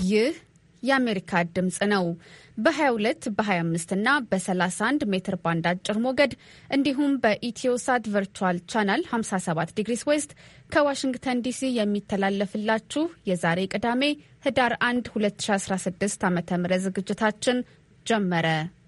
ይህ የአሜሪካ ድምፅ ነው። በ22 በ25 እና በ31 ሜትር ባንድ አጭር ሞገድ እንዲሁም በኢትዮሳት ቨርቹዋል ቻናል 57 ዲግሪስ ዌስት ከዋሽንግተን ዲሲ የሚተላለፍላችሁ የዛሬ ቅዳሜ ህዳር 1 2016 ዓ ም ዝግጅታችን ጀመረ።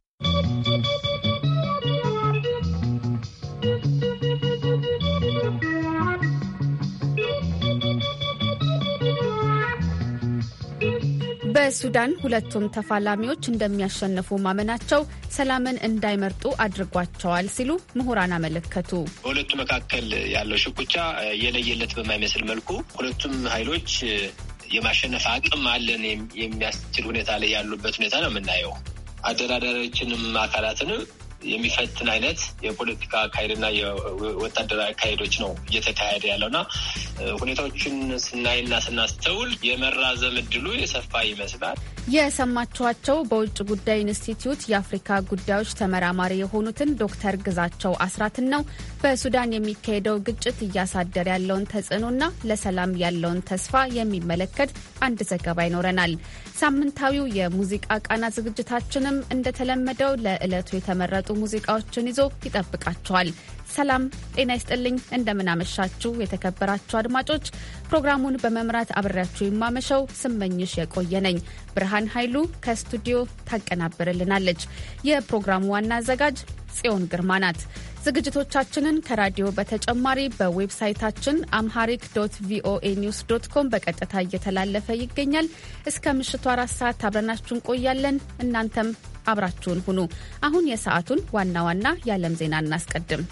በሱዳን ሁለቱም ተፋላሚዎች እንደሚያሸንፉ ማመናቸው ሰላምን እንዳይመርጡ አድርጓቸዋል ሲሉ ምሁራን አመለከቱ። በሁለቱ መካከል ያለው ሽኩቻ የለየለት በማይመስል መልኩ ሁለቱም ኃይሎች የማሸነፍ አቅም አለን የሚያስችል ሁኔታ ላይ ያሉበት ሁኔታ ነው የምናየው። አደራዳሪዎችንም አካላትንም የሚፈትን አይነት የፖለቲካ አካሄድና የወታደራዊ አካሄዶች ነው እየተካሄደ ያለውና ሁኔታዎችን ስናይና ስናስተውል የመራዘም እድሉ የሰፋ ይመስላል። የሰማችኋቸው በውጭ ጉዳይ ኢንስቲትዩት የአፍሪካ ጉዳዮች ተመራማሪ የሆኑትን ዶክተር ግዛቸው አስራትን ነው። በሱዳን የሚካሄደው ግጭት እያሳደረ ያለውን ተጽዕኖና ለሰላም ያለውን ተስፋ የሚመለከት አንድ ዘገባ ይኖረናል። ሳምንታዊው የሙዚቃ ቃና ዝግጅታችንም እንደተለመደው ለዕለቱ የተመረጡ ሙዚቃዎችን ይዞ ይጠብቃቸዋል። ሰላም ጤና ይስጥልኝ። እንደምናመሻችሁ የተከበራችሁ አድማጮች፣ ፕሮግራሙን በመምራት አብሬያችሁ የማመሸው ስመኝሽ የቆየ ነኝ። ብርሃን ኃይሉ ከስቱዲዮ ታቀናብርልናለች። የፕሮግራሙ ዋና አዘጋጅ ጽዮን ግርማ ናት። ዝግጅቶቻችንን ከራዲዮ በተጨማሪ በዌብሳይታችን አምሃሪክ ዶት ቪኦኤ ኒውስ ዶት ኮም በቀጥታ እየተላለፈ ይገኛል። እስከ ምሽቱ አራት ሰዓት አብረናችሁ እንቆያለን። እናንተም አብራችሁን ሁኑ። አሁን የሰዓቱን ዋና ዋና የዓለም ዜና እናስቀድም።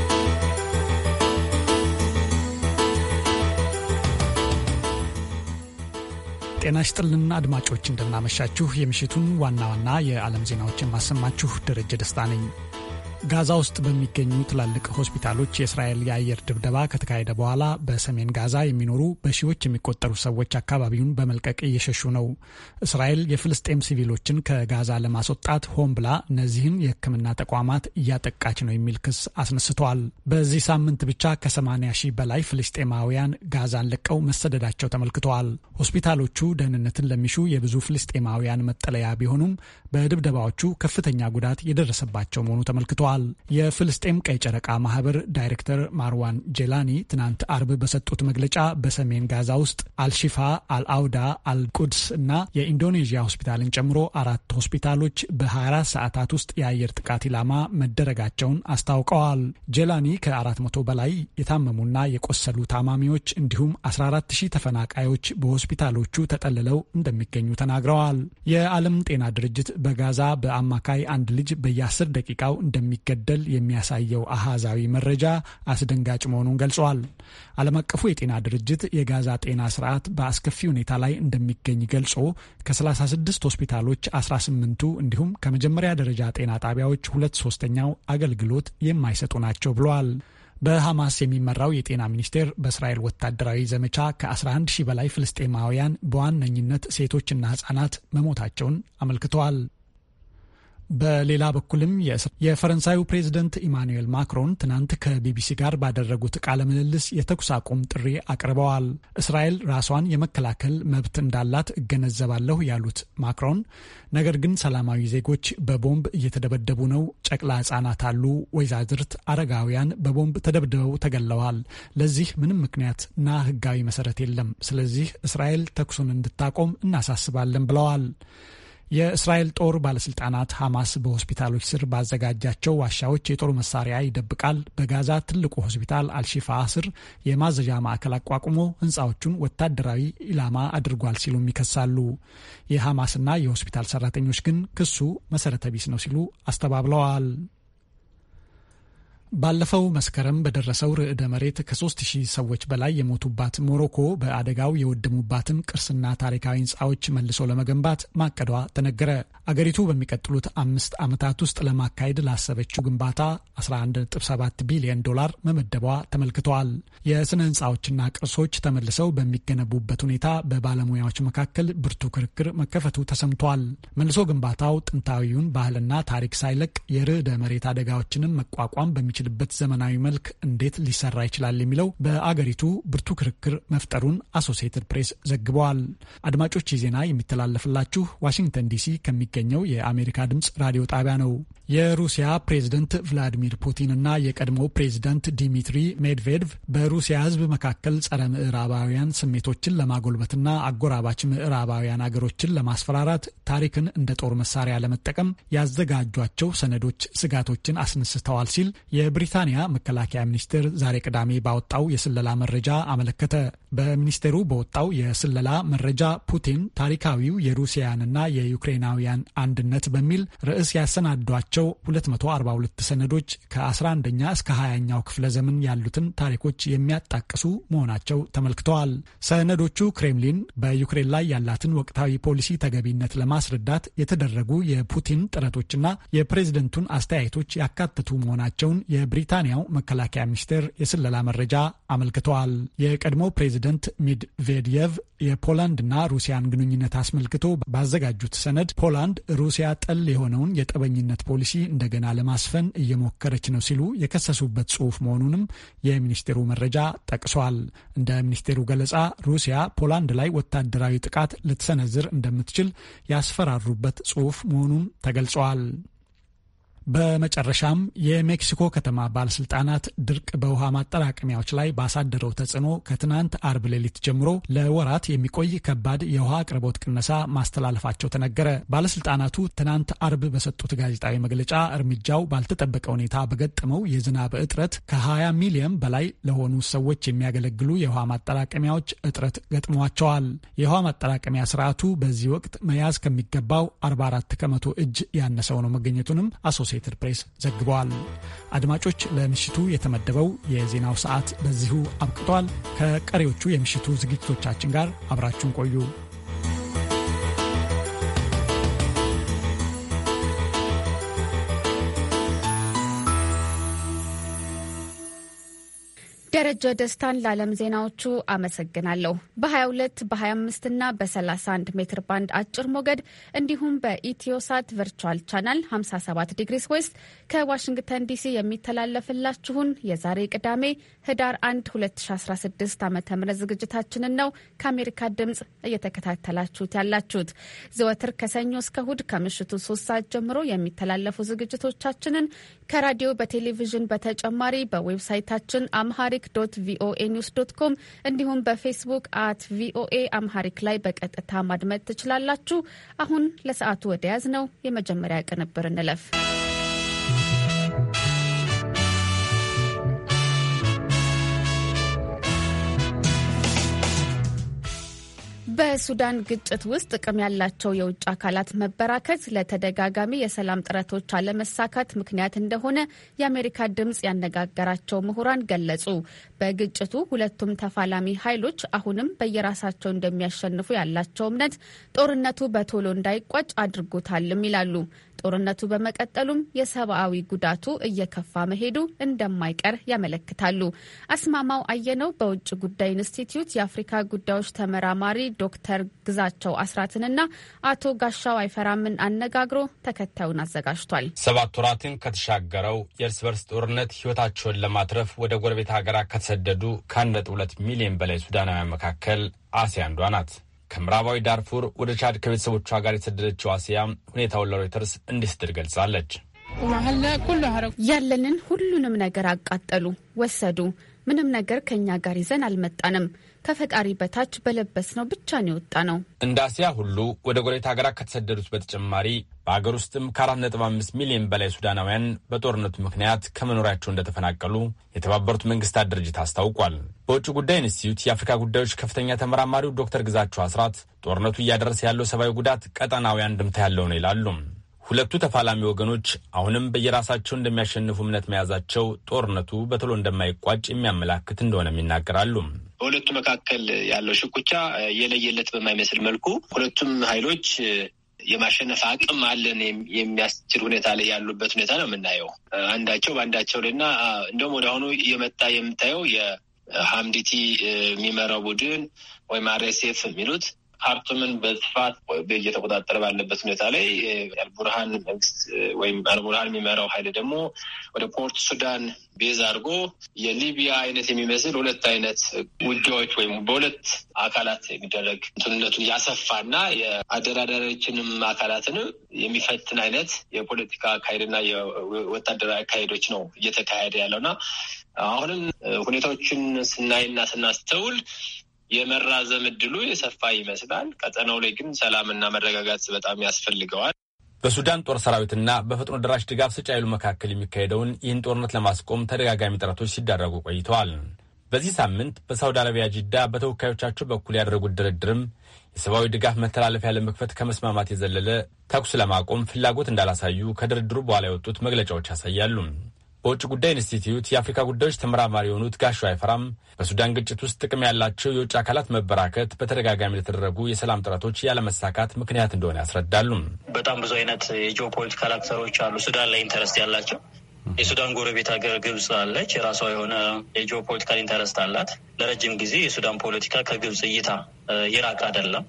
ጤና ይስጥልን አድማጮች፣ እንደምናመሻችሁ። የምሽቱን ዋና ዋና የዓለም ዜናዎችን ማሰማችሁ ደረጀ ደስታ ነኝ። ጋዛ ውስጥ በሚገኙ ትላልቅ ሆስፒታሎች የእስራኤል የአየር ድብደባ ከተካሄደ በኋላ በሰሜን ጋዛ የሚኖሩ በሺዎች የሚቆጠሩ ሰዎች አካባቢውን በመልቀቅ እየሸሹ ነው። እስራኤል የፍልስጤም ሲቪሎችን ከጋዛ ለማስወጣት ሆን ብላ እነዚህን የሕክምና ተቋማት እያጠቃች ነው የሚል ክስ አስነስተዋል። በዚህ ሳምንት ብቻ ከ80 ሺህ በላይ ፍልስጤማውያን ጋዛን ለቀው መሰደዳቸው ተመልክተዋል። ሆስፒታሎቹ ደህንነትን ለሚሹ የብዙ ፍልስጤማውያን መጠለያ ቢሆኑም በድብደባዎቹ ከፍተኛ ጉዳት የደረሰባቸው መሆኑ ተመልክተዋል። የፍልስጤም ቀይ ጨረቃ ማህበር ዳይሬክተር ማርዋን ጄላኒ ትናንት አርብ በሰጡት መግለጫ በሰሜን ጋዛ ውስጥ አልሺፋ፣ አልአውዳ፣ አልቁድስ እና የኢንዶኔዥያ ሆስፒታልን ጨምሮ አራት ሆስፒታሎች በ24 ሰዓታት ውስጥ የአየር ጥቃት ኢላማ መደረጋቸውን አስታውቀዋል። ጄላኒ ከ400 በላይ የታመሙና የቆሰሉ ታማሚዎች እንዲሁም 14 ሺህ ተፈናቃዮች በሆስፒታሎቹ ተጠልለው እንደሚገኙ ተናግረዋል። የዓለም ጤና ድርጅት በጋዛ በአማካይ አንድ ልጅ በየ10 ደቂቃው እንደሚ ገደል የሚያሳየው አሃዛዊ መረጃ አስደንጋጭ መሆኑን ገልጿል። ዓለም አቀፉ የጤና ድርጅት የጋዛ ጤና ስርዓት በአስከፊ ሁኔታ ላይ እንደሚገኝ ገልጾ ከ36 ሆስፒታሎች 18ቱ እንዲሁም ከመጀመሪያ ደረጃ ጤና ጣቢያዎች ሁለት ሶስተኛው አገልግሎት የማይሰጡ ናቸው ብለዋል። በሐማስ የሚመራው የጤና ሚኒስቴር በእስራኤል ወታደራዊ ዘመቻ ከ11 ሺህ በላይ ፍልስጤማውያን በዋነኝነት ሴቶችና ህጻናት መሞታቸውን አመልክተዋል። በሌላ በኩልም የፈረንሳዩ ፕሬዝደንት ኢማኑኤል ማክሮን ትናንት ከቢቢሲ ጋር ባደረጉት ቃለ ምልልስ የተኩስ አቁም ጥሪ አቅርበዋል። እስራኤል ራሷን የመከላከል መብት እንዳላት እገነዘባለሁ ያሉት ማክሮን ነገር ግን ሰላማዊ ዜጎች በቦምብ እየተደበደቡ ነው፣ ጨቅላ ህጻናት አሉ፣ ወይዛዝርት፣ አረጋውያን በቦምብ ተደብድበው ተገለዋል። ለዚህ ምንም ምክንያትና ህጋዊ መሰረት የለም። ስለዚህ እስራኤል ተኩሱን እንድታቆም እናሳስባለን ብለዋል። የእስራኤል ጦር ባለስልጣናት ሐማስ በሆስፒታሎች ስር ባዘጋጃቸው ዋሻዎች የጦር መሳሪያ ይደብቃል፣ በጋዛ ትልቁ ሆስፒታል አልሺፋ ስር የማዘዣ ማዕከል አቋቁሞ ህንፃዎቹን ወታደራዊ ኢላማ አድርጓል ሲሉም ይከሳሉ። የሐማስና የሆስፒታል ሰራተኞች ግን ክሱ መሰረተ ቢስ ነው ሲሉ አስተባብለዋል። ባለፈው መስከረም በደረሰው ርዕደ መሬት ከሶስት ሺህ ሰዎች በላይ የሞቱባት ሞሮኮ በአደጋው የወደሙባትን ቅርስና ታሪካዊ ህንፃዎች መልሶ ለመገንባት ማቀዷ ተነገረ። አገሪቱ በሚቀጥሉት አምስት ዓመታት ውስጥ ለማካሄድ ላሰበችው ግንባታ 11.7 ቢሊዮን ዶላር መመደቧ ተመልክተዋል። የስነ ህንፃዎችና ቅርሶች ተመልሰው በሚገነቡበት ሁኔታ በባለሙያዎች መካከል ብርቱ ክርክር መከፈቱ ተሰምቷል። መልሶ ግንባታው ጥንታዊውን ባህልና ታሪክ ሳይለቅ የርዕደ መሬት አደጋዎችንም መቋቋም በሚችል በሚችልበት ዘመናዊ መልክ እንዴት ሊሰራ ይችላል የሚለው በአገሪቱ ብርቱ ክርክር መፍጠሩን አሶሲየትድ ፕሬስ ዘግበዋል። አድማጮች ይህ ዜና የሚተላለፍላችሁ ዋሽንግተን ዲሲ ከሚገኘው የአሜሪካ ድምፅ ራዲዮ ጣቢያ ነው። የሩሲያ ፕሬዝደንት ቭላዲሚር ፑቲን እና የቀድሞው ፕሬዝደንት ዲሚትሪ ሜድቬድቭ በሩሲያ ሕዝብ መካከል ጸረ ምዕራባውያን ስሜቶችን ለማጎልበትና አጎራባች ምዕራባውያን አገሮችን ለማስፈራራት ታሪክን እንደ ጦር መሳሪያ ለመጠቀም ያዘጋጇቸው ሰነዶች ስጋቶችን አስነስተዋል ሲል የብሪታንያ መከላከያ ሚኒስቴር ዛሬ ቅዳሜ ባወጣው የስለላ መረጃ አመለከተ። በሚኒስቴሩ በወጣው የስለላ መረጃ ፑቲን ታሪካዊው የሩሲያንና የዩክሬናውያን አንድነት በሚል ርዕስ ያሰናዷቸው 242 ሰነዶች ከ11ኛ እስከ 20ኛው ክፍለ ዘመን ያሉትን ታሪኮች የሚያጣቅሱ መሆናቸው ተመልክተዋል። ሰነዶቹ ክሬምሊን በዩክሬን ላይ ያላትን ወቅታዊ ፖሊሲ ተገቢነት ለማስረዳት የተደረጉ የፑቲን ጥረቶችና የፕሬዝደንቱን አስተያየቶች ያካተቱ መሆናቸውን የብሪታንያው መከላከያ ሚኒስቴር የስለላ መረጃ አመልክተዋል። የቀድሞ ፕሬዝደንት ሚድቬድየቭ የፖላንድና ሩሲያን ግንኙነት አስመልክቶ ባዘጋጁት ሰነድ ፖላንድ ሩሲያ ጠል የሆነውን የጠበኝነት ፖሊሲ እንደገና ለማስፈን እየሞከረች ነው ሲሉ የከሰሱበት ጽሑፍ መሆኑንም የሚኒስቴሩ መረጃ ጠቅሷል። እንደ ሚኒስቴሩ ገለጻ ሩሲያ ፖላንድ ላይ ወታደራዊ ጥቃት ልትሰነዝር እንደምትችል ያስፈራሩበት ጽሑፍ መሆኑን ተገልጿል። በመጨረሻም የሜክሲኮ ከተማ ባለስልጣናት ድርቅ በውሃ ማጠራቀሚያዎች ላይ ባሳደረው ተጽዕኖ ከትናንት አርብ ሌሊት ጀምሮ ለወራት የሚቆይ ከባድ የውሃ አቅርቦት ቅነሳ ማስተላለፋቸው ተነገረ። ባለስልጣናቱ ትናንት አርብ በሰጡት ጋዜጣዊ መግለጫ እርምጃው ባልተጠበቀ ሁኔታ በገጠመው የዝናብ እጥረት ከ20 ሚሊዮን በላይ ለሆኑ ሰዎች የሚያገለግሉ የውሃ ማጠራቀሚያዎች እጥረት ገጥሟቸዋል። የውሃ ማጠራቀሚያ ስርዓቱ በዚህ ወቅት መያዝ ከሚገባው 44 ከመቶ እጅ ያነሰው ነው መገኘቱንም አሶሴትድ ፕሬስ ዘግበዋል። አድማጮች፣ ለምሽቱ የተመደበው የዜናው ሰዓት በዚሁ አብቅቷል። ከቀሪዎቹ የምሽቱ ዝግጅቶቻችን ጋር አብራችሁን ቆዩ። ደረጀ ደስታን ለዓለም ዜናዎቹ አመሰግናለሁ። በ22 በ25 እና በ31 ሜትር ባንድ አጭር ሞገድ እንዲሁም በኢትዮሳት ቨርቹዋል ቻናል 57 ዲግሪስ ዌስት ከዋሽንግተን ዲሲ የሚተላለፍላችሁን የዛሬ ቅዳሜ ህዳር 1 2016 ዓ ም ዝግጅታችንን ነው ከአሜሪካ ድምፅ እየተከታተላችሁት ያላችሁት። ዘወትር ከሰኞ እስከ እሁድ ከምሽቱ 3 ሰዓት ጀምሮ የሚተላለፉ ዝግጅቶቻችንን ከራዲዮ በቴሌቪዥን በተጨማሪ በዌብሳይታችን አምሃሪክ ዶት ቪኦኤ ኒውስ ዶት ኮም እንዲሁም በፌስቡክ አት ቪኦኤ አምሃሪክ ላይ በቀጥታ ማድመጥ ትችላላችሁ። አሁን ለሰዓቱ ወደ ያዝ ነው የመጀመሪያ ቅንብር እንለፍ። በሱዳን ግጭት ውስጥ ጥቅም ያላቸው የውጭ አካላት መበራከት ለተደጋጋሚ የሰላም ጥረቶች አለመሳካት ምክንያት እንደሆነ የአሜሪካ ድምፅ ያነጋገራቸው ምሁራን ገለጹ። በግጭቱ ሁለቱም ተፋላሚ ኃይሎች አሁንም በየራሳቸው እንደሚያሸንፉ ያላቸው እምነት ጦርነቱ በቶሎ እንዳይቋጭ አድርጎታልም ይላሉ። ጦርነቱ በመቀጠሉም የሰብአዊ ጉዳቱ እየከፋ መሄዱ እንደማይቀር ያመለክታሉ። አስማማው አየነው በውጭ ጉዳይ ኢንስቲትዩት የአፍሪካ ጉዳዮች ተመራማሪ ዶክተር ግዛቸው አስራትንና አቶ ጋሻው አይፈራምን አነጋግሮ ተከታዩን አዘጋጅቷል። ሰባት ወራትን ከተሻገረው የእርስ በርስ ጦርነት ሕይወታቸውን ለማትረፍ ወደ ጎረቤት ሀገራት ከተሰደዱ ከአንድ ነጥብ ሁለት ሚሊዮን በላይ ሱዳናውያን መካከል አሲያ አንዷ ናት። ከምዕራባዊ ዳርፉር ወደ ቻድ ከቤተሰቦቿ ጋር የተሰደደችው አሲያ ሁኔታውን ለሮይተርስ እንዲህ ስትል ገልጻለች። ያለንን ሁሉንም ነገር አቃጠሉ፣ ወሰዱ። ምንም ነገር ከእኛ ጋር ይዘን አልመጣንም። ከፈጣሪ በታች በለበስነው ብቻ ነው የወጣ ነው። እንደ አሲያ ሁሉ ወደ ጎረቤት ሀገራት ከተሰደዱት በተጨማሪ በሀገር ውስጥም ከአራት ነጥብ አምስት ሚሊዮን በላይ ሱዳናውያን በጦርነቱ ምክንያት ከመኖሪያቸው እንደተፈናቀሉ የተባበሩት መንግስታት ድርጅት አስታውቋል። በውጭ ጉዳይ ኢንስቲትዩት የአፍሪካ ጉዳዮች ከፍተኛ ተመራማሪው ዶክተር ግዛቸው አስራት ጦርነቱ እያደረሰ ያለው ሰብአዊ ጉዳት ቀጠናዊ አንድምታ ያለው ነው ይላሉ። ሁለቱ ተፋላሚ ወገኖች አሁንም በየራሳቸው እንደሚያሸንፉ እምነት መያዛቸው ጦርነቱ በቶሎ እንደማይቋጭ የሚያመላክት እንደሆነም ይናገራሉ። በሁለቱ መካከል ያለው ሽኩቻ የለየለት በማይመስል መልኩ ሁለቱም ኃይሎች የማሸነፍ አቅም አለን የሚያስችል ሁኔታ ላይ ያሉበት ሁኔታ ነው የምናየው። አንዳቸው በአንዳቸው ላይ እና እንደውም ወደ አሁኑ እየመጣ የምታየው የሀምዲቲ የሚመራው ቡድን ወይም አርኤስኤፍ የሚሉት ካርቱምን በስፋት እየተቆጣጠረ ባለበት ሁኔታ ላይ አልቡርሃን መንግስት ወይም አልቡርሃን የሚመራው ኃይል ደግሞ ወደ ፖርት ሱዳን ቤዝ አድርጎ የሊቢያ አይነት የሚመስል ሁለት አይነት ውጊያዎች ወይም በሁለት አካላት የሚደረግ እንትንነቱን ያሰፋና የአደራዳሪዎችንም አካላትንም የሚፈትን አይነት የፖለቲካ አካሄድና የወታደራዊ አካሄዶች ነው እየተካሄደ ያለውና አሁንም ሁኔታዎችን ስናይና ስናስተውል የመራዘም እድሉ የሰፋ ይመስላል። ቀጠናው ላይ ግን ሰላምና መረጋጋት በጣም ያስፈልገዋል። በሱዳን ጦር ሰራዊትና በፈጥኖ ደራሽ ድጋፍ ሰጪ ኃይሉ መካከል የሚካሄደውን ይህን ጦርነት ለማስቆም ተደጋጋሚ ጥረቶች ሲደረጉ ቆይተዋል። በዚህ ሳምንት በሳውዲ አረቢያ ጂዳ በተወካዮቻቸው በኩል ያደረጉት ድርድርም የሰብአዊ ድጋፍ መተላለፊያ ለመክፈት ከመስማማት የዘለለ ተኩስ ለማቆም ፍላጎት እንዳላሳዩ ከድርድሩ በኋላ የወጡት መግለጫዎች ያሳያሉ። በውጭ ጉዳይ ኢንስቲትዩት የአፍሪካ ጉዳዮች ተመራማሪ የሆኑት ጋሹ አይፈራም በሱዳን ግጭት ውስጥ ጥቅም ያላቸው የውጭ አካላት መበራከት በተደጋጋሚ ለተደረጉ የሰላም ጥረቶች ያለመሳካት ምክንያት እንደሆነ ያስረዳሉ። በጣም ብዙ አይነት የጂኦፖለቲካል አክተሮች አሉ ሱዳን ላይ ኢንተረስት ያላቸው። የሱዳን ጎረቤት ሀገር ግብጽ አለች። የራሷ የሆነ የጂኦፖለቲካል ኢንተረስት አላት። ለረጅም ጊዜ የሱዳን ፖለቲካ ከግብጽ እይታ የራቅ አይደለም።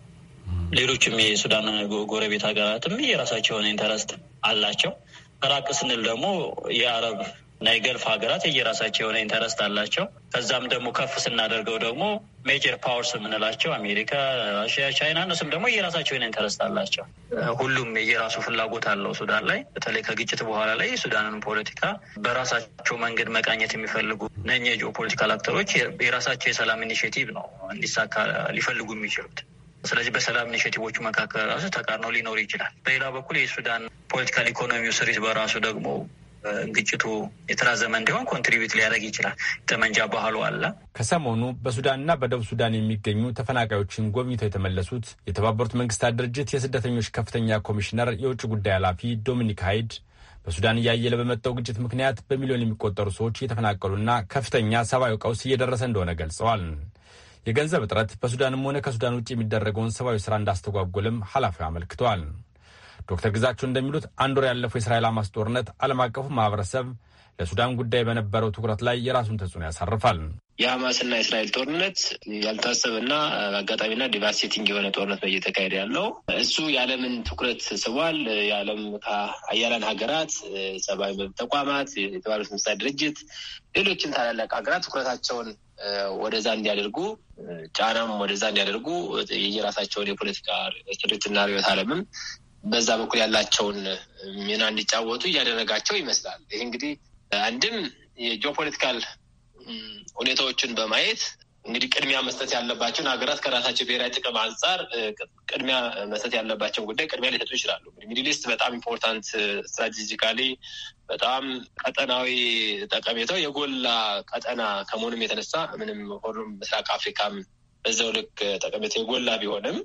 ሌሎችም የሱዳን ጎረቤት ሀገራትም የራሳቸው የሆነ ኢንተረስት አላቸው። ራቅ ስንል ደግሞ የአረብ እና የገልፍ ሀገራት የየራሳቸው የሆነ ኢንተረስት አላቸው። ከዛም ደግሞ ከፍ ስናደርገው ደግሞ ሜጀር ፓወርስ የምንላቸው አሜሪካ፣ ራሽያ፣ ቻይና እነሱም ደግሞ የራሳቸው የሆነ ኢንተረስት አላቸው። ሁሉም የየራሱ ፍላጎት አለው ሱዳን ላይ በተለይ ከግጭት በኋላ ላይ የሱዳንን ፖለቲካ በራሳቸው መንገድ መቃኘት የሚፈልጉ ነኝ የጂኦ ፖለቲካል አክተሮች የራሳቸው የሰላም ኢኒሽቲቭ ነው እንዲሳካ ሊፈልጉ የሚችሉት። ስለዚህ በሰላም ኢኒሽቲቮቹ መካከል ራሱ ተቃርኖ ሊኖር ይችላል። በሌላ በኩል የሱዳን ፖለቲካል ኢኮኖሚው ስሪት በራሱ ደግሞ ግጭቱ የተራዘመ እንዲሆን ኮንትሪቢዩት ሊያደርግ ይችላል። ጠመንጃ ባህሉ አለ። ከሰሞኑ በሱዳንና በደቡብ ሱዳን የሚገኙ ተፈናቃዮችን ጎብኝተው የተመለሱት የተባበሩት መንግስታት ድርጅት የስደተኞች ከፍተኛ ኮሚሽነር የውጭ ጉዳይ ኃላፊ ዶሚኒክ ሃይድ በሱዳን እያየለ በመጣው ግጭት ምክንያት በሚሊዮን የሚቆጠሩ ሰዎች እየተፈናቀሉና ከፍተኛ ሰብአዊ ቀውስ እየደረሰ እንደሆነ ገልጸዋል። የገንዘብ እጥረት በሱዳንም ሆነ ከሱዳን ውጭ የሚደረገውን ሰብአዊ ስራ እንዳስተጓጎልም ኃላፊው አመልክተዋል። ዶክተር ግዛቸው እንደሚሉት አንድ ወር ያለፈው የእስራኤል ሐማስ ጦርነት ዓለም አቀፉ ማህበረሰብ ለሱዳን ጉዳይ በነበረው ትኩረት ላይ የራሱን ተጽዕኖ ያሳርፋል። የሐማስና የእስራኤል ጦርነት ያልታሰበና አጋጣሚና ዲቫስቴቲንግ የሆነ ጦርነት ነው እየተካሄደ ያለው። እሱ የዓለምን ትኩረት ስቧል። የዓለም ከአያላን ሀገራት፣ ሰብአዊ መብት ተቋማት፣ የተባበሩት መንግስታት ድርጅት፣ ሌሎችም ታላላቅ ሀገራት ትኩረታቸውን ወደዛ እንዲያደርጉ ጫናም ወደዛ እንዲያደርጉ የየራሳቸውን የፖለቲካ ስሪትና ርዕዮተ ዓለምም በዛ በኩል ያላቸውን ሚና እንዲጫወቱ እያደረጋቸው ይመስላል። ይህ እንግዲህ አንድም የጂኦፖለቲካል ሁኔታዎችን በማየት እንግዲህ ቅድሚያ መስጠት ያለባቸውን ሀገራት ከራሳቸው ብሔራዊ ጥቅም አንጻር ቅድሚያ መስጠት ያለባቸውን ጉዳይ ቅድሚያ ሊሰጡ ይችላሉ። ሚድል ኢስት በጣም ኢምፖርታንት ስትራቴጂካሊ በጣም ቀጠናዊ ጠቀሜታው የጎላ ቀጠና ከመሆኑም የተነሳ ምንም ሁሉም ምስራቅ አፍሪካም በዛው ልክ ጠቀሜታው የጎላ ቢሆንም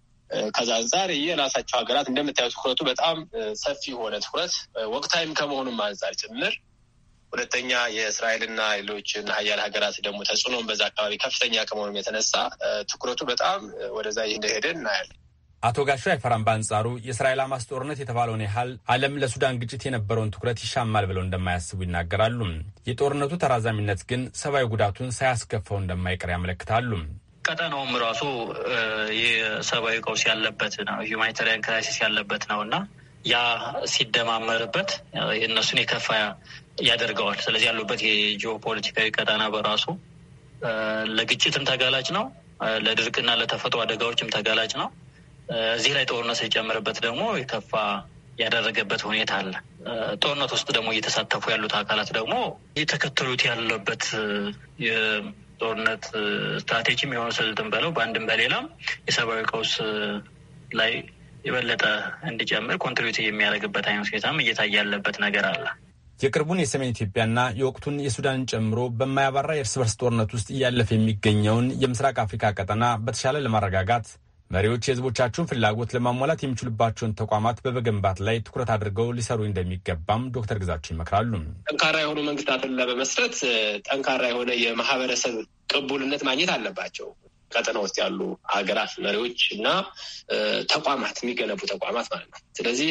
ከዛ አንጻር የራሳቸው ሀገራት እንደምታየው ትኩረቱ በጣም ሰፊ የሆነ ትኩረት ወቅታዊም ከመሆኑም አንጻር ጭምር ሁለተኛ የእስራኤልና ሌሎችን ሀያል ሀገራት ደግሞ ተጽዕኖም በዛ አካባቢ ከፍተኛ ከመሆኑም የተነሳ ትኩረቱ በጣም ወደዛ እንደሄደ እናያለን። አቶ ጋሹ አይፈራም በአንጻሩ የእስራኤል ሐማስ ጦርነት የተባለውን ያህል ዓለም ለሱዳን ግጭት የነበረውን ትኩረት ይሻማል ብለው እንደማያስቡ ይናገራሉ። የጦርነቱ ተራዛሚነት ግን ሰብአዊ ጉዳቱን ሳያስከፋው እንደማይቀር ያመለክታሉ። ቀጠናውም ራሱ የሰብአዊ ቀውስ ያለበት ነው፣ ሁማኒታሪያን ክራይሲስ ያለበት ነው እና ያ ሲደማመርበት የእነሱን የከፋ ያደርገዋል። ስለዚህ ያሉበት የጂኦፖለቲካዊ ቀጠና በራሱ ለግጭትም ተጋላጭ ነው፣ ለድርቅና ለተፈጥሮ አደጋዎችም ተጋላጭ ነው። እዚህ ላይ ጦርነት ሲጨምርበት ደግሞ የከፋ ያደረገበት ሁኔታ አለ። ጦርነት ውስጥ ደግሞ እየተሳተፉ ያሉት አካላት ደግሞ የተከተሉት ያለበት የጦርነት ስትራቴጂም የሆነ ስልትም በለው በአንድም በሌላም የሰብአዊ ቀውስ ላይ የበለጠ እንዲጨምር ኮንትሪቢዩት የሚያደርግበት አይነት ሁኔታም እየታየ ያለበት ነገር አለ። የቅርቡን የሰሜን ኢትዮጵያና የወቅቱን የሱዳንን ጨምሮ በማያባራ የእርስ በርስ ጦርነት ውስጥ እያለፈ የሚገኘውን የምስራቅ አፍሪካ ቀጠና በተሻለ ለማረጋጋት መሪዎች የሕዝቦቻቸውን ፍላጎት ለማሟላት የሚችሉባቸውን ተቋማት በመገንባት ላይ ትኩረት አድርገው ሊሰሩ እንደሚገባም ዶክተር ግዛቸው ይመክራሉ። ጠንካራ የሆኑ መንግስታትን ለመመስረት ጠንካራ የሆነ የማህበረሰብ ቅቡልነት ማግኘት አለባቸው። ቀጠና ውስጥ ያሉ ሀገራት መሪዎች እና ተቋማት የሚገነቡ ተቋማት ማለት ነው። ስለዚህ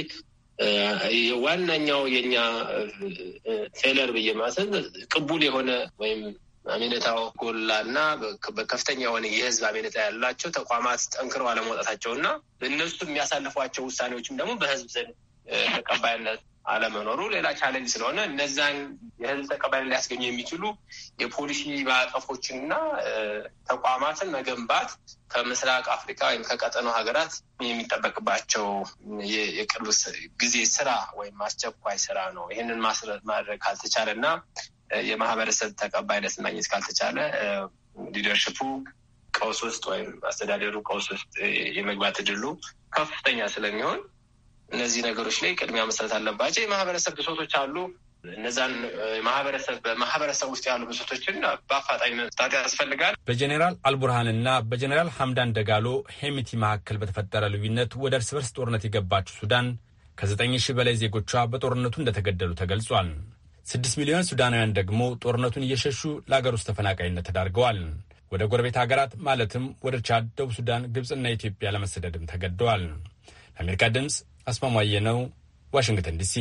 ዋናኛው የኛ ፌለር ብዬ ማሰብ ቅቡል የሆነ ወይም አሜነታው ጎላና በከፍተኛ የሆነ የህዝብ አሜነታ ያላቸው ተቋማት ጠንክረው አለመውጣታቸው እና እነሱ የሚያሳልፏቸው ውሳኔዎችም ደግሞ በህዝብ ዘንድ ተቀባይነት አለመኖሩ ሌላ ቻለንጅ ስለሆነ እነዛን የህዝብ ተቀባይነት ሊያስገኙ የሚችሉ የፖሊሲ ማዕቀፎችን እና ተቋማትን መገንባት ከምስራቅ አፍሪካ ወይም ከቀጠናው ሀገራት የሚጠበቅባቸው የቅርብ ጊዜ ስራ ወይም አስቸኳይ ስራ ነው። ይህንን ማድረግ ካልተቻለ እና የማህበረሰብ ተቀባይነት ማግኘት ካልተቻለ ሊደርሽፑ ቀውስ ውስጥ ወይም አስተዳደሩ ቀውስ ውስጥ የመግባት እድሉ ከፍተኛ ስለሚሆን እነዚህ ነገሮች ላይ ቅድሚያ መስጠት አለባቸው። የማህበረሰብ ብሶቶች አሉ። እነዛን ማህበረሰብ በማህበረሰብ ውስጥ ያሉ ብሶቶችን በአፋጣኝ መፍታት ያስፈልጋል። በጀኔራል አልቡርሃንና በጀኔራል ሐምዳን ደጋሎ ሄሚቲ መካከል በተፈጠረ ልዩነት ወደ እርስ በርስ ጦርነት የገባችው ሱዳን ከዘጠኝ ሺህ በላይ ዜጎቿ በጦርነቱ እንደተገደሉ ተገልጿል። ስድስት ሚሊዮን ሱዳናውያን ደግሞ ጦርነቱን እየሸሹ ለአገር ውስጥ ተፈናቃይነት ተዳርገዋል። ወደ ጎረቤት ሀገራት ማለትም ወደ ቻድ፣ ደቡብ ሱዳን፣ ግብፅና ኢትዮጵያ ለመሰደድም ተገደዋል። ለአሜሪካ ድምፅ አስማማየ ነው፣ ዋሽንግተን ዲሲ።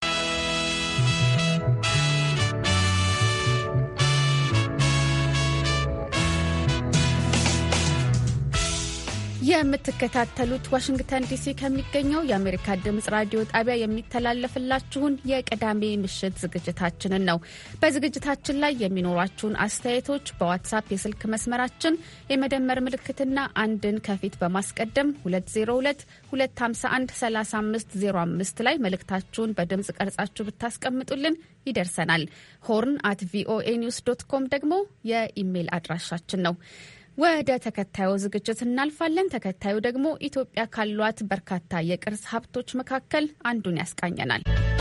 የምትከታተሉት ዋሽንግተን ዲሲ ከሚገኘው የአሜሪካ ድምጽ ራዲዮ ጣቢያ የሚተላለፍላችሁን የቅዳሜ ምሽት ዝግጅታችንን ነው። በዝግጅታችን ላይ የሚኖሯችሁን አስተያየቶች በዋትሳፕ የስልክ መስመራችን የመደመር ምልክትና አንድን ከፊት በማስቀደም 2022513505 ላይ መልእክታችሁን በድምጽ ቀርጻችሁ ብታስቀምጡልን ይደርሰናል። ሆርን አት ቪኦኤ ኒውስ ዶት ኮም ደግሞ የኢሜይል አድራሻችን ነው። ወደ ተከታዩ ዝግጅት እናልፋለን። ተከታዩ ደግሞ ኢትዮጵያ ካሏት በርካታ የቅርስ ሀብቶች መካከል አንዱን ያስቃኘናል።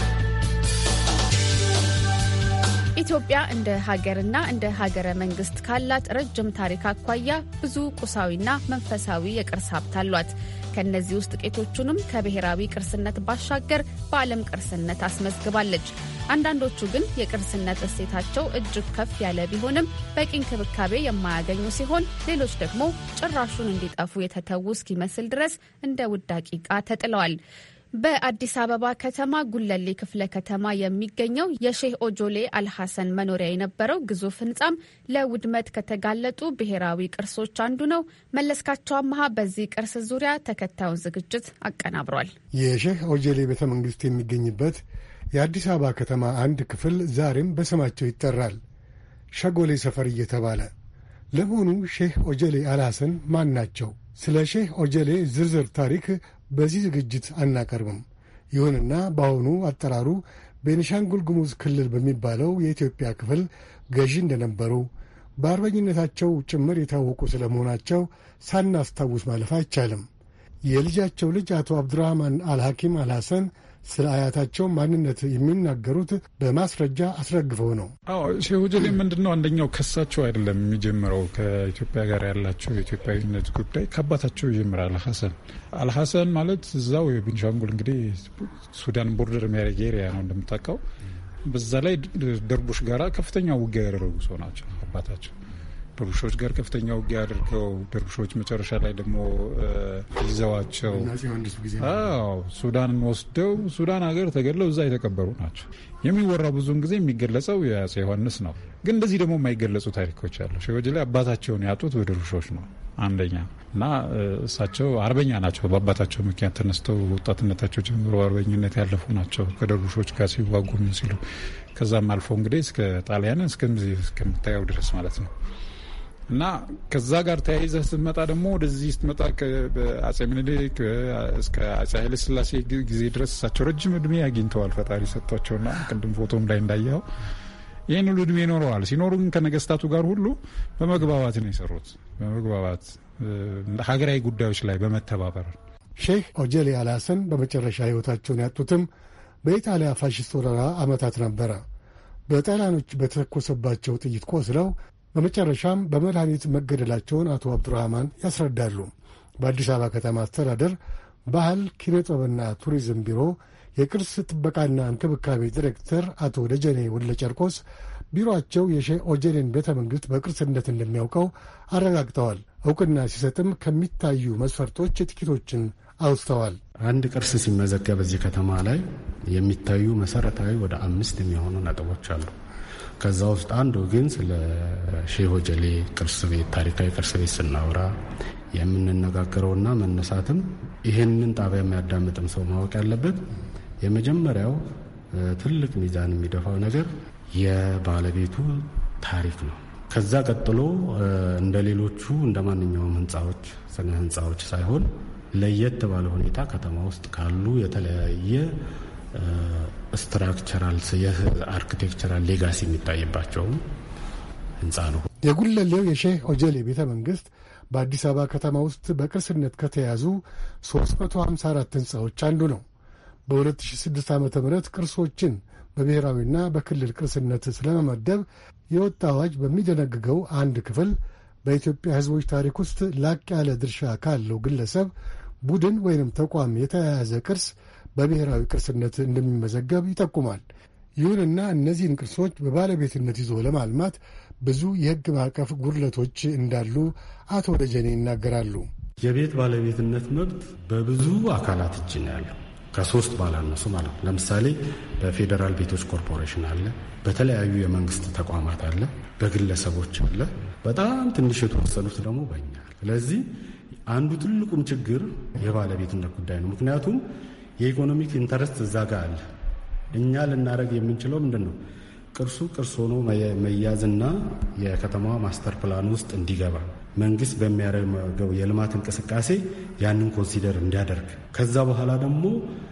ኢትዮጵያ እንደ ሀገርና እንደ ሀገረ መንግስት ካላት ረጅም ታሪክ አኳያ ብዙ ቁሳዊና መንፈሳዊ የቅርስ ሀብት አሏት። ከእነዚህ ውስጥ ጥቂቶቹንም ከብሔራዊ ቅርስነት ባሻገር በዓለም ቅርስነት አስመዝግባለች። አንዳንዶቹ ግን የቅርስነት እሴታቸው እጅግ ከፍ ያለ ቢሆንም በቂ እንክብካቤ የማያገኙ ሲሆን፣ ሌሎች ደግሞ ጭራሹን እንዲጠፉ የተተዉ እስኪመስል ድረስ እንደ ውዳቂ ዕቃ ተጥለዋል። በአዲስ አበባ ከተማ ጉለሌ ክፍለ ከተማ የሚገኘው የሼህ ኦጆሌ አልሐሰን መኖሪያ የነበረው ግዙፍ ህንጻም ለውድመት ከተጋለጡ ብሔራዊ ቅርሶች አንዱ ነው። መለስካቸው አመሃ በዚህ ቅርስ ዙሪያ ተከታዩን ዝግጅት አቀናብሯል። የሼህ ኦጆሌ ቤተ መንግስት የሚገኝበት የአዲስ አበባ ከተማ አንድ ክፍል ዛሬም በስማቸው ይጠራል፣ ሸጎሌ ሰፈር እየተባለ። ለመሆኑ ሼህ ኦጀሌ አልሐሰን ማን ናቸው? ስለ ሼህ ኦጀሌ ዝርዝር ታሪክ በዚህ ዝግጅት አናቀርብም። ይሁንና በአሁኑ አጠራሩ ቤኒሻንጉል ጉሙዝ ክልል በሚባለው የኢትዮጵያ ክፍል ገዢ እንደነበሩ በአርበኝነታቸው ጭምር የታወቁ ስለመሆናቸው ሳናስታውስ ማለፍ አይቻልም። የልጃቸው ልጅ አቶ አብዱራህማን አልሐኪም አልሐሰን ስለ አያታቸው ማንነት የሚናገሩት በማስረጃ አስረግፈው ነው። አዎ ሼህ ኦጀሌ ምንድን ነው አንደኛው ከሳቸው አይደለም የሚጀምረው። ከኢትዮጵያ ጋር ያላቸው የኢትዮጵያዊነት ጉዳይ ከአባታቸው ይጀምራል። አልሐሰን አልሐሰን ማለት እዛው የቤንሻንጉል እንግዲህ ሱዳን ቦርደር የሚያደርግ ኤሪያ ነው እንደምታውቀው። በዛ ላይ ደርቡሽ ጋራ ከፍተኛ ውጊያ ያደረጉ ሰው ናቸው አባታቸው ደርቡሾች ጋር ከፍተኛ ውጊያ አድርገው ደርቡሾች መጨረሻ ላይ ደግሞ ይዘዋቸው ሱዳንን ወስደው ሱዳን ሀገር ተገድለው እዛ የተቀበሩ ናቸው። የሚወራው ብዙውን ጊዜ የሚገለጸው የአፄ ዮሐንስ ነው። ግን እንደዚህ ደግሞ የማይገለጹ ታሪኮች አሉ። ሸወጅ ላይ አባታቸውን ያጡት በደርቡሾች ነው አንደኛ እና እሳቸው አርበኛ ናቸው። በአባታቸው ምክንያት ተነስተው ወጣትነታቸው ጀምሮ አርበኝነት ያለፉ ናቸው። ከደርቡሾች ጋር ሲዋጉ ምን ሲሉ ከዛም አልፎ እንግዲህ እስከ ጣሊያንን እስከምታየው ድረስ ማለት ነው እና ከዛ ጋር ተያይዘህ ስትመጣ ደግሞ ወደዚህ ስትመጣ በአጼ ምኒልክ እስከ አጼ ኃይለ ሥላሴ ጊዜ ድረስ እሳቸው ረጅም እድሜ አግኝተዋል ፈጣሪ ሰጥቷቸውና ቅድም ፎቶም ላይ እንዳየኸው ይህን ሁሉ እድሜ ይኖረዋል። ሲኖሩ ግን ከነገስታቱ ጋር ሁሉ በመግባባት ነው የሰሩት። በመግባባት ሀገራዊ ጉዳዮች ላይ በመተባበር ሼህ ኦጀሌ አልሐሰን በመጨረሻ ህይወታቸውን ያጡትም በኢጣሊያ ፋሽስት ወረራ ዓመታት ነበረ። በጣሊያኖች በተተኮሰባቸው ጥይት ቆስለው በመጨረሻም በመድኃኒት መገደላቸውን አቶ አብዱራህማን ያስረዳሉ። በአዲስ አበባ ከተማ አስተዳደር ባህል ኪነ ጥበብና ቱሪዝም ቢሮ የቅርስ ጥበቃና እንክብካቤ ዲሬክተር አቶ ደጀኔ ወለ ጨርቆስ ቢሮአቸው የሼህ ኦጀሌን ቤተ መንግሥት በቅርስነት እንደሚያውቀው አረጋግጠዋል። እውቅና ሲሰጥም ከሚታዩ መስፈርቶች ጥቂቶችን አውስተዋል። አንድ ቅርስ ሲመዘገብ እዚህ ከተማ ላይ የሚታዩ መሰረታዊ ወደ አምስት የሚሆኑ ነጥቦች አሉ። ከዛ ውስጥ አንዱ ግን ስለ ሼህ ሆጀሌ ቅርስ ቤት ታሪካዊ ቅርስ ቤት ስናወራ የምንነጋገረውና መነሳትም ይህንን ጣቢያ የሚያዳምጥም ሰው ማወቅ ያለበት የመጀመሪያው ትልቅ ሚዛን የሚደፋው ነገር የባለቤቱ ታሪክ ነው። ከዛ ቀጥሎ እንደ ሌሎቹ እንደ ማንኛውም ህንፃዎች ስነ ህንፃዎች ሳይሆን ለየት ባለ ሁኔታ ከተማ ውስጥ ካሉ የተለያየ ስትራክቸራል የአርኪቴክቸራል ሌጋሲ የሚታይባቸውም ህንፃ ነው። የጉለሌው የሼህ ኦጀሌ ቤተ መንግስት በአዲስ አበባ ከተማ ውስጥ በቅርስነት ከተያዙ 354 ህንፃዎች አንዱ ነው። በ2006 ዓ ም ቅርሶችን በብሔራዊና በክልል ቅርስነት ስለመመደብ የወጣ አዋጅ በሚደነግገው አንድ ክፍል በኢትዮጵያ ህዝቦች ታሪክ ውስጥ ላቅ ያለ ድርሻ ካለው ግለሰብ፣ ቡድን ወይንም ተቋም የተያያዘ ቅርስ በብሔራዊ ቅርስነት እንደሚመዘገብ ይጠቁማል። ይሁንና እነዚህን ቅርሶች በባለቤትነት ይዞ ለማልማት ብዙ የሕግ ማዕቀፍ ጉድለቶች እንዳሉ አቶ ደጀኔ ይናገራሉ። የቤት ባለቤትነት መብት በብዙ አካላት እጅ ነው ያለው ከሶስት ባላነሱ ማለት ነው። ለምሳሌ በፌዴራል ቤቶች ኮርፖሬሽን አለ፣ በተለያዩ የመንግስት ተቋማት አለ፣ በግለሰቦች አለ፣ በጣም ትንሽ የተወሰኑት ደግሞ በኛ። ስለዚህ አንዱ ትልቁም ችግር የባለቤትነት ጉዳይ ነው። ምክንያቱም የኢኮኖሚክ ኢንተረስት እዛ ጋር አለ። እኛ ልናደርግ የምንችለው ምንድን ነው? ቅርሱ ቅርስ ሆኖ መያዝና የከተማዋ ማስተር ፕላን ውስጥ እንዲገባ መንግስት በሚያደርገው የልማት እንቅስቃሴ ያንን ኮንሲደር እንዲያደርግ ከዛ በኋላ ደግሞ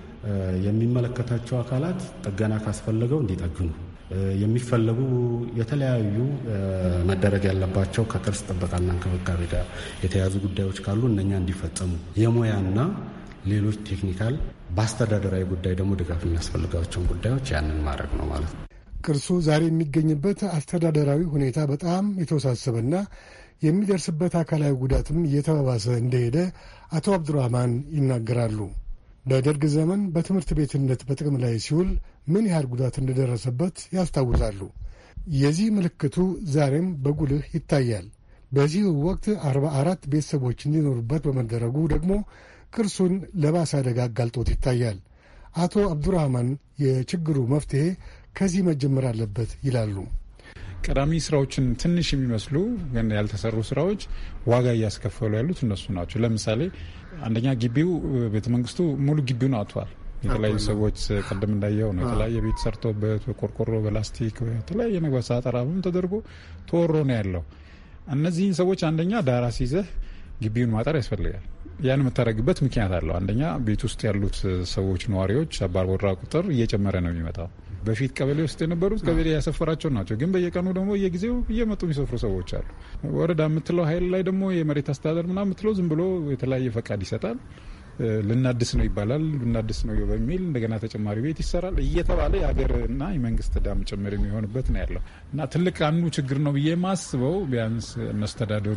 የሚመለከታቸው አካላት ጥገና ካስፈለገው እንዲጠግኑ የሚፈለጉ የተለያዩ መደረግ ያለባቸው ከቅርስ ጥበቃና እንክብካቤ ጋር የተያዙ ጉዳዮች ካሉ እነኛ እንዲፈጸሙ የሙያና ሌሎች ቴክኒካል በአስተዳደራዊ ጉዳይ ደግሞ ድጋፍ የሚያስፈልጋቸውን ጉዳዮች ያንን ማድረግ ነው ማለት ነው። ቅርሱ ዛሬ የሚገኝበት አስተዳደራዊ ሁኔታ በጣም የተወሳሰበና የሚደርስበት አካላዊ ጉዳትም እየተባባሰ እንደሄደ አቶ አብዱራህማን ይናገራሉ። በደርግ ዘመን በትምህርት ቤትነት በጥቅም ላይ ሲውል ምን ያህል ጉዳት እንደደረሰበት ያስታውሳሉ። የዚህ ምልክቱ ዛሬም በጉልህ ይታያል። በዚህ ወቅት አርባ አራት ቤተሰቦች እንዲኖሩበት በመደረጉ ደግሞ ቅርሱን ለባሰ አደጋ አጋልጦት ይታያል። አቶ አብዱራህማን የችግሩ መፍትሄ ከዚህ መጀመር አለበት ይላሉ። ቀዳሚ ስራዎችን ትንሽ የሚመስሉ ግን ያልተሰሩ ስራዎች ዋጋ እያስከፈሉ ያሉት እነሱ ናቸው። ለምሳሌ አንደኛ ግቢው ቤተ መንግስቱ ሙሉ ግቢውን አጥቷል። የተለያዩ ሰዎች ቅድም እንዳየው ነው የተለያየ ቤት ሰርቶበት በቆርቆሮ በላስቲክ የተለያየ ነገር ሳጠራ ተደርጎ ተወሮ ነው ያለው። እነዚህን ሰዎች አንደኛ ዳራ ሲይዘህ ግቢውን ማጠር ያስፈልጋል። ያን የምታደርግበት ምክንያት አለው። አንደኛ ቤት ውስጥ ያሉት ሰዎች ነዋሪዎች አባወራ ቁጥር እየጨመረ ነው የሚመጣው። በፊት ቀበሌ ውስጥ የነበሩት ቀበሌ ያሰፈራቸው ናቸው። ግን በየቀኑ ደግሞ እየጊዜው እየመጡ የሚሰፍሩ ሰዎች አሉ። ወረዳ የምትለው ኃይል ላይ ደግሞ የመሬት አስተዳደር ምናምን የምትለው ዝም ብሎ የተለያየ ፈቃድ ይሰጣል። ልናድስ ነው ይባላል። ልናድስ ነው በሚል እንደገና ተጨማሪ ቤት ይሰራል እየተባለ የሀገርና የመንግስት ዕዳም ጭምር የሚሆንበት ነው ያለው እና ትልቅ አንዱ ችግር ነው ብዬ ማስበው ቢያንስ መስተዳደሩ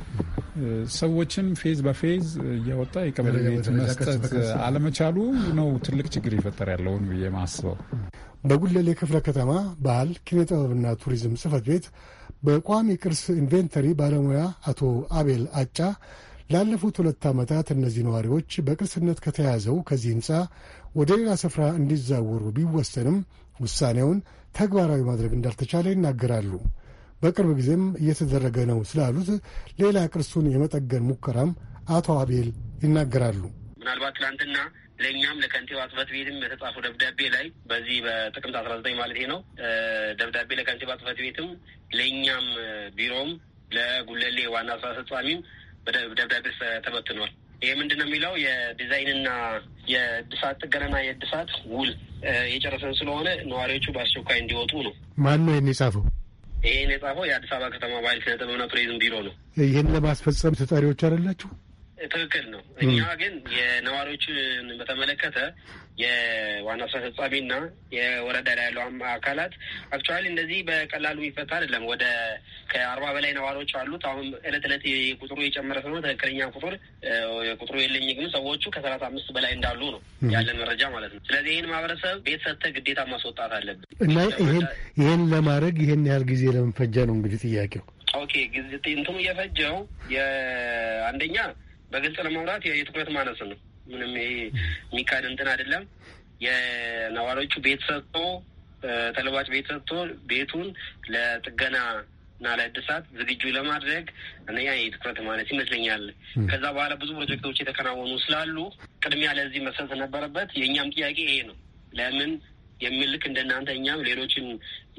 ሰዎችን ፌዝ በፌዝ እያወጣ የቀበሌ ቤት መስጠት አለመቻሉ ነው ትልቅ ችግር ይፈጠር ያለውን ብዬ ማስበው። በጉለሌ ክፍለ ከተማ ባህል ኪነ ጥበብና ቱሪዝም ጽህፈት ቤት በቋሚ ቅርስ ኢንቬንተሪ ባለሙያ አቶ አቤል አጫ ላለፉት ሁለት ዓመታት እነዚህ ነዋሪዎች በቅርስነት ከተያዘው ከዚህ ሕንፃ ወደ ሌላ ስፍራ እንዲዛወሩ ቢወሰንም ውሳኔውን ተግባራዊ ማድረግ እንዳልተቻለ ይናገራሉ። በቅርብ ጊዜም እየተደረገ ነው ስላሉት ሌላ ቅርሱን የመጠገን ሙከራም አቶ አቤል ይናገራሉ። ምናልባት ትናንትና ለእኛም ለከንቲባ ጽሕፈት ቤትም የተጻፈው ደብዳቤ ላይ በዚህ በጥቅምት አስራ ዘጠኝ ማለት ነው ደብዳቤ ለከንቲባ ጽሕፈት ቤትም ለእኛም ቢሮም ለጉለሌ ዋና ስራ አስፈጻሚም ደብዳቤ ተበትኗል። ይህ ምንድን ነው የሚለው የዲዛይንና የእድሳት ጥገናና የእድሳት ውል የጨረሰን ስለሆነ ነዋሪዎቹ በአስቸኳይ እንዲወጡ ነው። ማን ነው ይህን የጻፈው? ይህን የጻፈው የአዲስ አበባ ከተማ ባህል ኪነ ጥበብና ቱሪዝም ቢሮ ነው። ይህን ለማስፈጸም ተጠሪዎች አይደላችሁ? ትክክል ነው። እኛ ግን የነዋሪዎችን በተመለከተ የዋና ስራ አስፈጻሚና የወረዳ ላይ ያለው አካላት አክቹዋሊ እንደዚህ በቀላሉ የሚፈታ አይደለም። ወደ ከአርባ በላይ ነዋሪዎች አሉት። አሁን እለት እለት ቁጥሩ የጨመረ ስለሆነ ትክክለኛ ቁጥር ቁጥሩ የለኝ፣ ግን ሰዎቹ ከሰላሳ አምስት በላይ እንዳሉ ነው ያለን መረጃ ማለት ነው። ስለዚህ ይህን ማህበረሰብ ቤት ሰጥተህ ግዴታ ማስወጣት አለብን እና ይህን ለማድረግ ይህን ያህል ጊዜ ለመፈጃ ነው እንግዲህ ጥያቄው። ኦኬ እንትኑ እየፈጀው የአንደኛ በግልጽ ለማውራት የትኩረት ማነስ ነው። ምንም ይሄ የሚካድ እንትን አይደለም። የነዋሪዎቹ ቤት ሰጥቶ ተለዋጭ ቤት ሰጥቶ ቤቱን ለጥገና እና ለእድሳት ዝግጁ ለማድረግ እነኛ የትኩረት ማለት ይመስለኛል። ከዛ በኋላ ብዙ ፕሮጀክቶች የተከናወኑ ስላሉ ቅድሚያ ለዚህ መሰጠት ነበረበት። የእኛም ጥያቄ ይሄ ነው። ለምን የሚል ልክ እንደናንተ እኛም ሌሎችን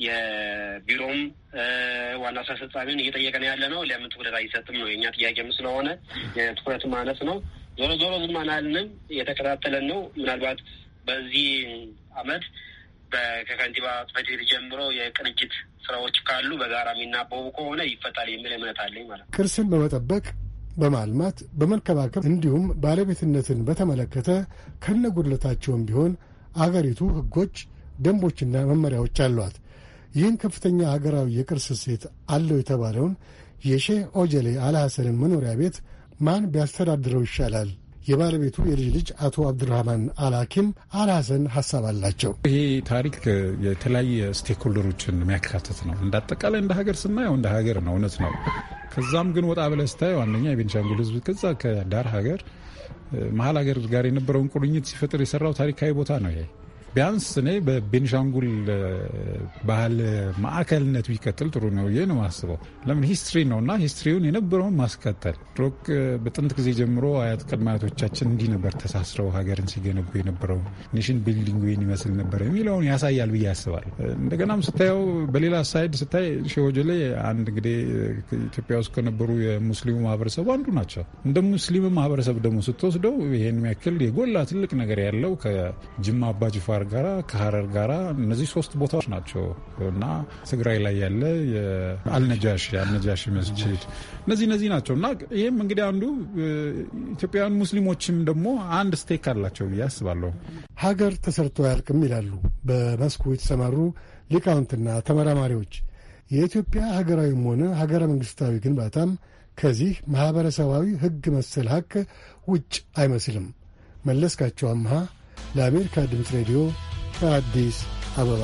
የቢሮም ዋና ስራ አስፈጻሚን እየጠየቀን ያለ ነው። ለምን ትኩረት አይሰጥም ነው የእኛ ጥያቄም ስለሆነ የትኩረት ማነስ ነው። ዞሮ ዞሮ ዝም አላልንም፣ እየተከታተለን ነው። ምናልባት በዚህ አመት ከከንቲባ ጽሕፈት ቤት ጀምሮ የቅንጅት ስራዎች ካሉ በጋራ የሚናበቡ ከሆነ ይፈታል የሚል እምነት አለኝ ማለት ነው። ቅርስን በመጠበቅ በማልማት በመንከባከብ እንዲሁም ባለቤትነትን በተመለከተ ከነጉድለታቸውም ቢሆን አገሪቱ ሕጎች፣ ደንቦችና መመሪያዎች አሏት። ይህን ከፍተኛ ሀገራዊ የቅርስ እሴት አለው የተባለውን የሼህ ኦጀሌ አልሐሰንን መኖሪያ ቤት ማን ቢያስተዳድረው ይሻላል? የባለቤቱ የልጅ ልጅ አቶ አብዱራህማን አልሐኪም አልሐሰን ሀሳብ አላቸው። ይሄ ታሪክ የተለያየ ስቴክሆልደሮችን የሚያካትት ነው። እንደ አጠቃላይ እንደ ሀገር ስናየው እንደ ሀገር ነው፣ እውነት ነው። ከዛም ግን ወጣ ብለህ ስታየው አንደኛ የቤንሻንጉል ሕዝብ ከዛ ከዳር ሀገር መሀል ሀገር ጋር የነበረውን ቁርኝት ሲፈጥር የሰራው ታሪካዊ ቦታ ነው ይሄ ቢያንስ እኔ በቤኒሻንጉል ባህል ማዕከልነት ቢቀጥል ጥሩ ነው ብዬ ነው የማስበው። ለምን ሂስትሪ ነው እና ሂስትሪውን የነበረውን ማስቀጠል ድሮክ በጥንት ጊዜ ጀምሮ አያት ቅድመ አያቶቻችን እንዲህ ነበር ተሳስረው ሀገርን ሲገነቡ የነበረው ኔሽን ቢልዲንግ ወይን ይመስል ነበር የሚለውን ያሳያል ብዬ ያስባል። እንደገናም ስታየው በሌላ ሳይድ ስታይ ሸወጀሌ አንድ እንግዲህ ኢትዮጵያ ውስጥ ከነበሩ የሙስሊሙ ማህበረሰቡ አንዱ ናቸው። እንደ ሙስሊም ማህበረሰብ ደግሞ ስትወስደው ይሄን ያክል የጎላ ትልቅ ነገር ያለው ከጅማ አባጅፋር ጋራ ከሀረር ጋራ እነዚህ ሶስት ቦታዎች ናቸው እና ትግራይ ላይ ያለ አልነጃሽ የአልነጃሽ መስጅድ እነዚህ እነዚህ ናቸው እና ይህም እንግዲህ አንዱ ኢትዮጵያውያን ሙስሊሞችም ደግሞ አንድ ስቴክ አላቸው ብዬ አስባለሁ። ሀገር ተሰርቶ አያልቅም ይላሉ በመስኩ የተሰማሩ ሊቃውንትና ተመራማሪዎች። የኢትዮጵያ ሀገራዊም ሆነ ሀገረ መንግስታዊ ግንባታም ከዚህ ማኅበረሰባዊ ሕግ መሰል ሀቅ ውጭ አይመስልም። መለስካቸው አምሃ ለአሜሪካ ድምፅ ሬዲዮ ከአዲስ አበባ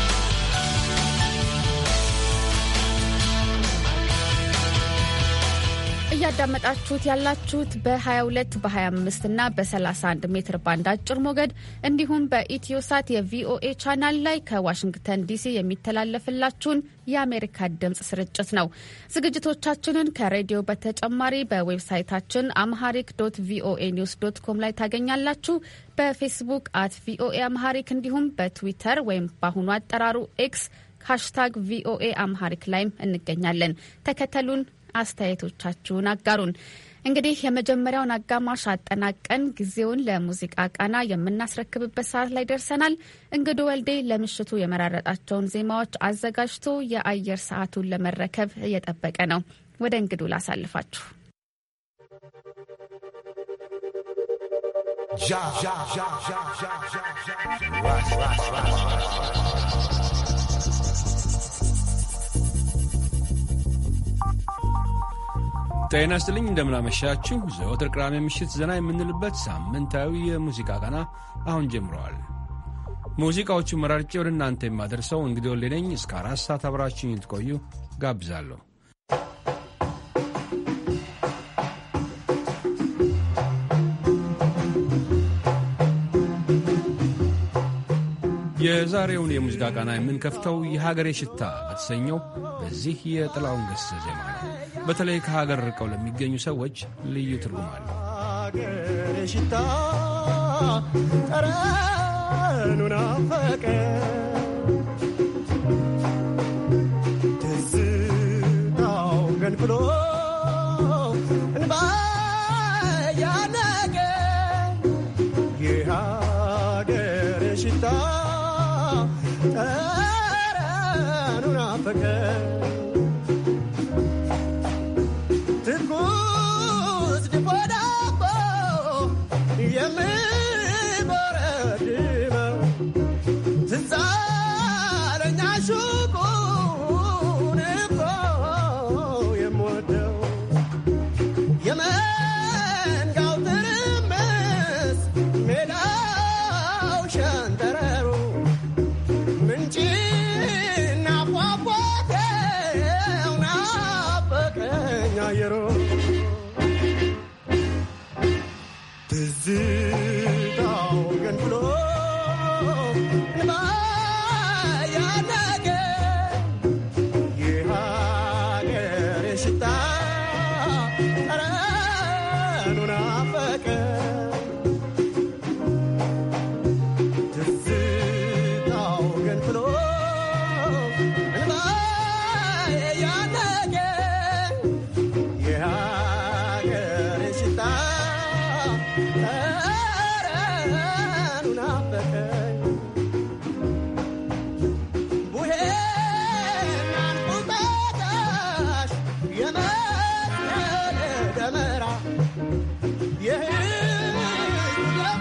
እያዳመጣችሁት ያላችሁት በ22 በ25 እና በ31 ሜትር ባንድ አጭር ሞገድ እንዲሁም በኢትዮሳት የቪኦኤ ቻናል ላይ ከዋሽንግተን ዲሲ የሚተላለፍላችሁን የአሜሪካ ድምፅ ስርጭት ነው። ዝግጅቶቻችንን ከሬዲዮ በተጨማሪ በዌብሳይታችን አምሃሪክ ዶት ቪኦኤ ኒውስ ዶት ኮም ላይ ታገኛላችሁ። በፌስቡክ አት ቪኦኤ አምሃሪክ እንዲሁም በትዊተር ወይም በአሁኑ አጠራሩ ኤክስ ሃሽታግ ቪኦኤ አምሃሪክ ላይም እንገኛለን። ተከተሉን፣ አስተያየቶቻችሁን አጋሩን። እንግዲህ የመጀመሪያውን አጋማሽ አጠናቀን ጊዜውን ለሙዚቃ ቃና የምናስረክብበት ሰዓት ላይ ደርሰናል። እንግዱ ወልዴ ለምሽቱ የመራረጣቸውን ዜማዎች አዘጋጅቶ የአየር ሰዓቱን ለመረከብ እየጠበቀ ነው። ወደ እንግዱ ላሳልፋችሁ። ጤና ይስጥልኝ እንደምናመሻችሁ። ዘወትር ቅዳሜ ምሽት ዘና የምንልበት ሳምንታዊ የሙዚቃ ቃና አሁን ጀምረዋል። ሙዚቃዎቹ መራርጬ ወደ እናንተ የማደርሰው እንግዲህ ወሌ ነኝ። እስከ አራት ሰዓት አብራችሁኝ ትቆዩ ጋብዛለሁ። የዛሬውን የሙዚቃ ቃና የምንከፍተው የሀገሬ ሽታ በተሰኘው በዚህ የጥላውን ገሰ ዜማ ነው። በተለይ ከሀገር ርቀው ለሚገኙ ሰዎች ልዩ ትርጉም አለው። ሀገሬ ሽታ ጠረኑ ናፈቀ ትዝታው ገንፍሎ እንባ ያነቀ የሀገሬ ሽታ ጠረኑ ናፈቀ ትኩስ ድፎ ዳቦ የሚበረድመው ትዝ አለኝ አሹቁን እኮ የምወደው የመንጋው ትርምስ ሜዳው ሸንተረሩ ምንጭና ፏፏቴው ናፈቀኝ አየሩ ትዝታው ገንፍሎ እንባ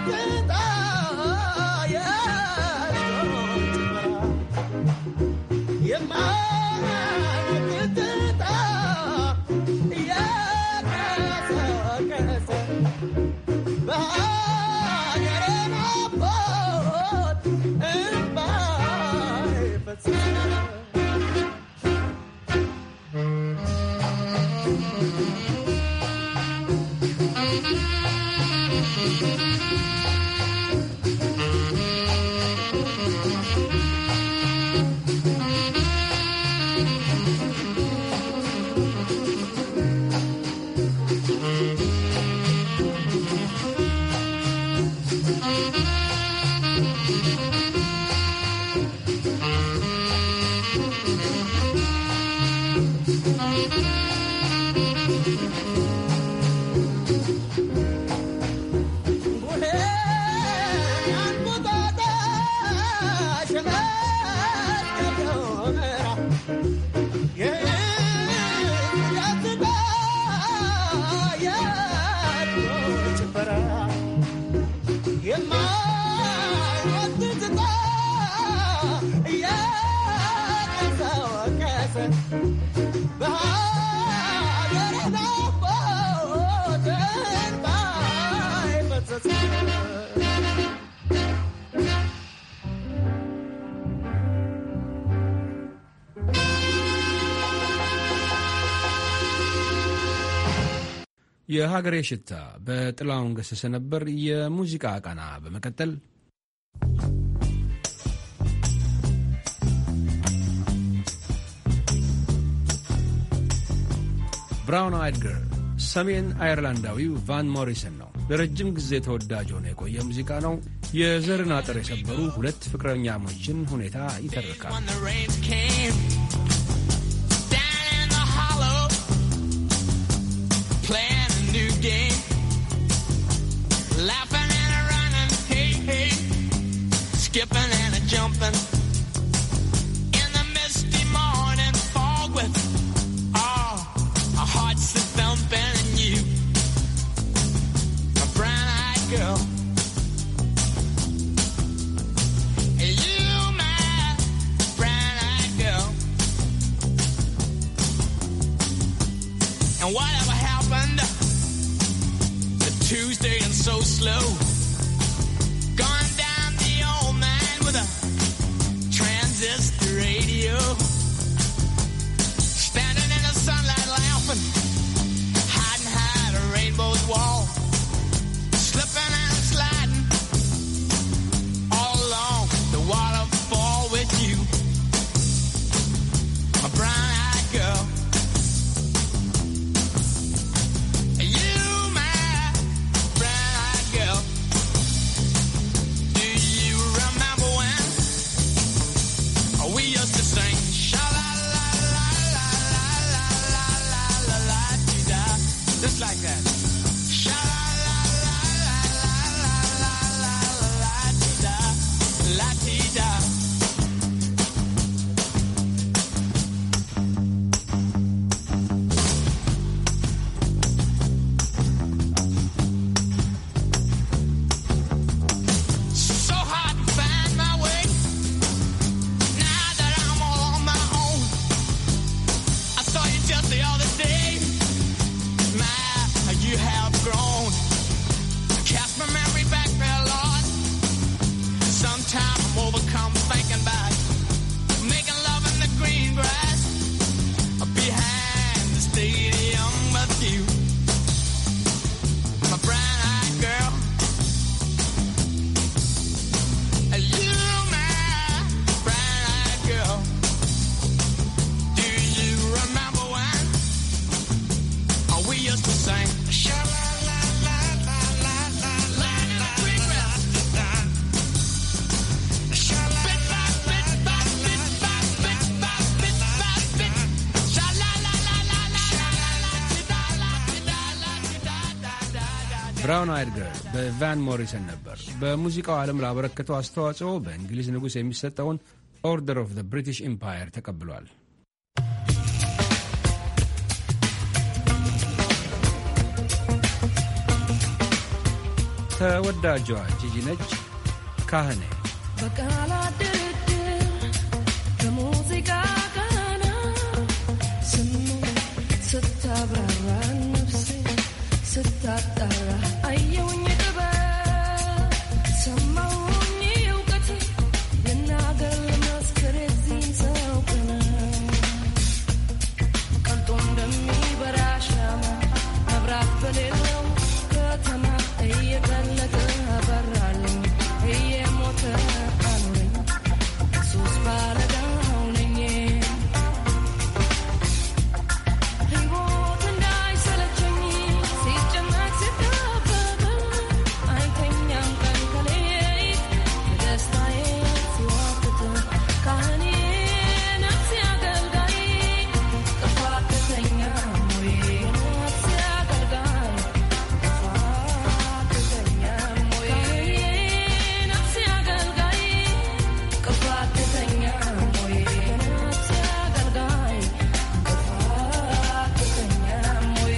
የሀገሬ ሽታ በጥላውን ገሰሰ ነበር የሙዚቃ ቃና። በመቀጠል ብራውን አይድ ገርል ሰሜን አየርላንዳዊው ቫን ሞሪሰን ነው። ለረጅም ጊዜ ተወዳጅ ሆነ የቆየ ሙዚቃ ነው። የዘርን አጥር የሰበሩ ሁለት ፍቅረኛሞችን ሁኔታ ይተርካል። skipping and a jumping in the misty morning fog with all our hearts a thumping and you, a brown-eyed girl. You, my brown-eyed girl. And whatever happened to Tuesday and so slow? Gone down the old man with a transistor radio. Standing in the sunlight laughing, hiding high at a rainbow's wall. Slipping and sliding all along the waterfall with you. My brown-eyed girl. You, my brown-eyed girl. Do you remember when we used to sing sha la la la la la la la la la la dee da just like that sha la la la la la la la la la dee da la dee da so hard to find my way now that I'm all on my own. I saw you just the other day. My, you have grown. Cast my memory back there, Lord. Sometimes I'm overcome thinking about making love in the green grass behind the stadium with you. My brown-eyed girl. You, my brown-eyed girl. Do you remember when we used to sing? Sha la la la la la la la la green grass. Sha la bit by bit by bit by bit by bit by bit. Sha la la la la la la la da la da la da da da da. ብራውን አይድ ገርል በቫን ሞሪሰን ነበር። በሙዚቃው ዓለም ላበረከተው አስተዋጽኦ በእንግሊዝ ንጉሥ የሚሰጠውን ኦርደር ኦፍ ዘ ብሪቲሽ ኢምፓየር ተቀብሏል። ተወዳጇ ጂጂ ነች ካህኔ በቃላት ድርድር በሙዚቃ ቃና ስሜት ስታብራራ ነፍሴ ስታጣራ አየውኝ ጥበብ ሰማውኝ እውቀት ልናገር ልመስክር የዚህን ሰው ቅነት ቀልጦ እንደሚበራ ሻማ መብራት በሌለው ከተማ እየቀለጠ አበራልኝ እየሞተ አኖረኝ ሱስ ባለዳው ነኝ ሕይወት እንዳይሰለቸኝ ሲጨነቅ ሲጠበብ አይተኛም ቀን ከሌት በደስታዬ ሲዋትት ካህኔ ነፍሴ አገልጋይ ጥፋት ተተኛ ሞዬ ነፍሴ አገልጋይ ጥፋት ተተኛ ሞዬ ነፍሴ አገልጋይ ጥፋት ተተኛ ሞዬ ነፍሴ አገልጋይ ጥፋት ተተኛ ሞዬ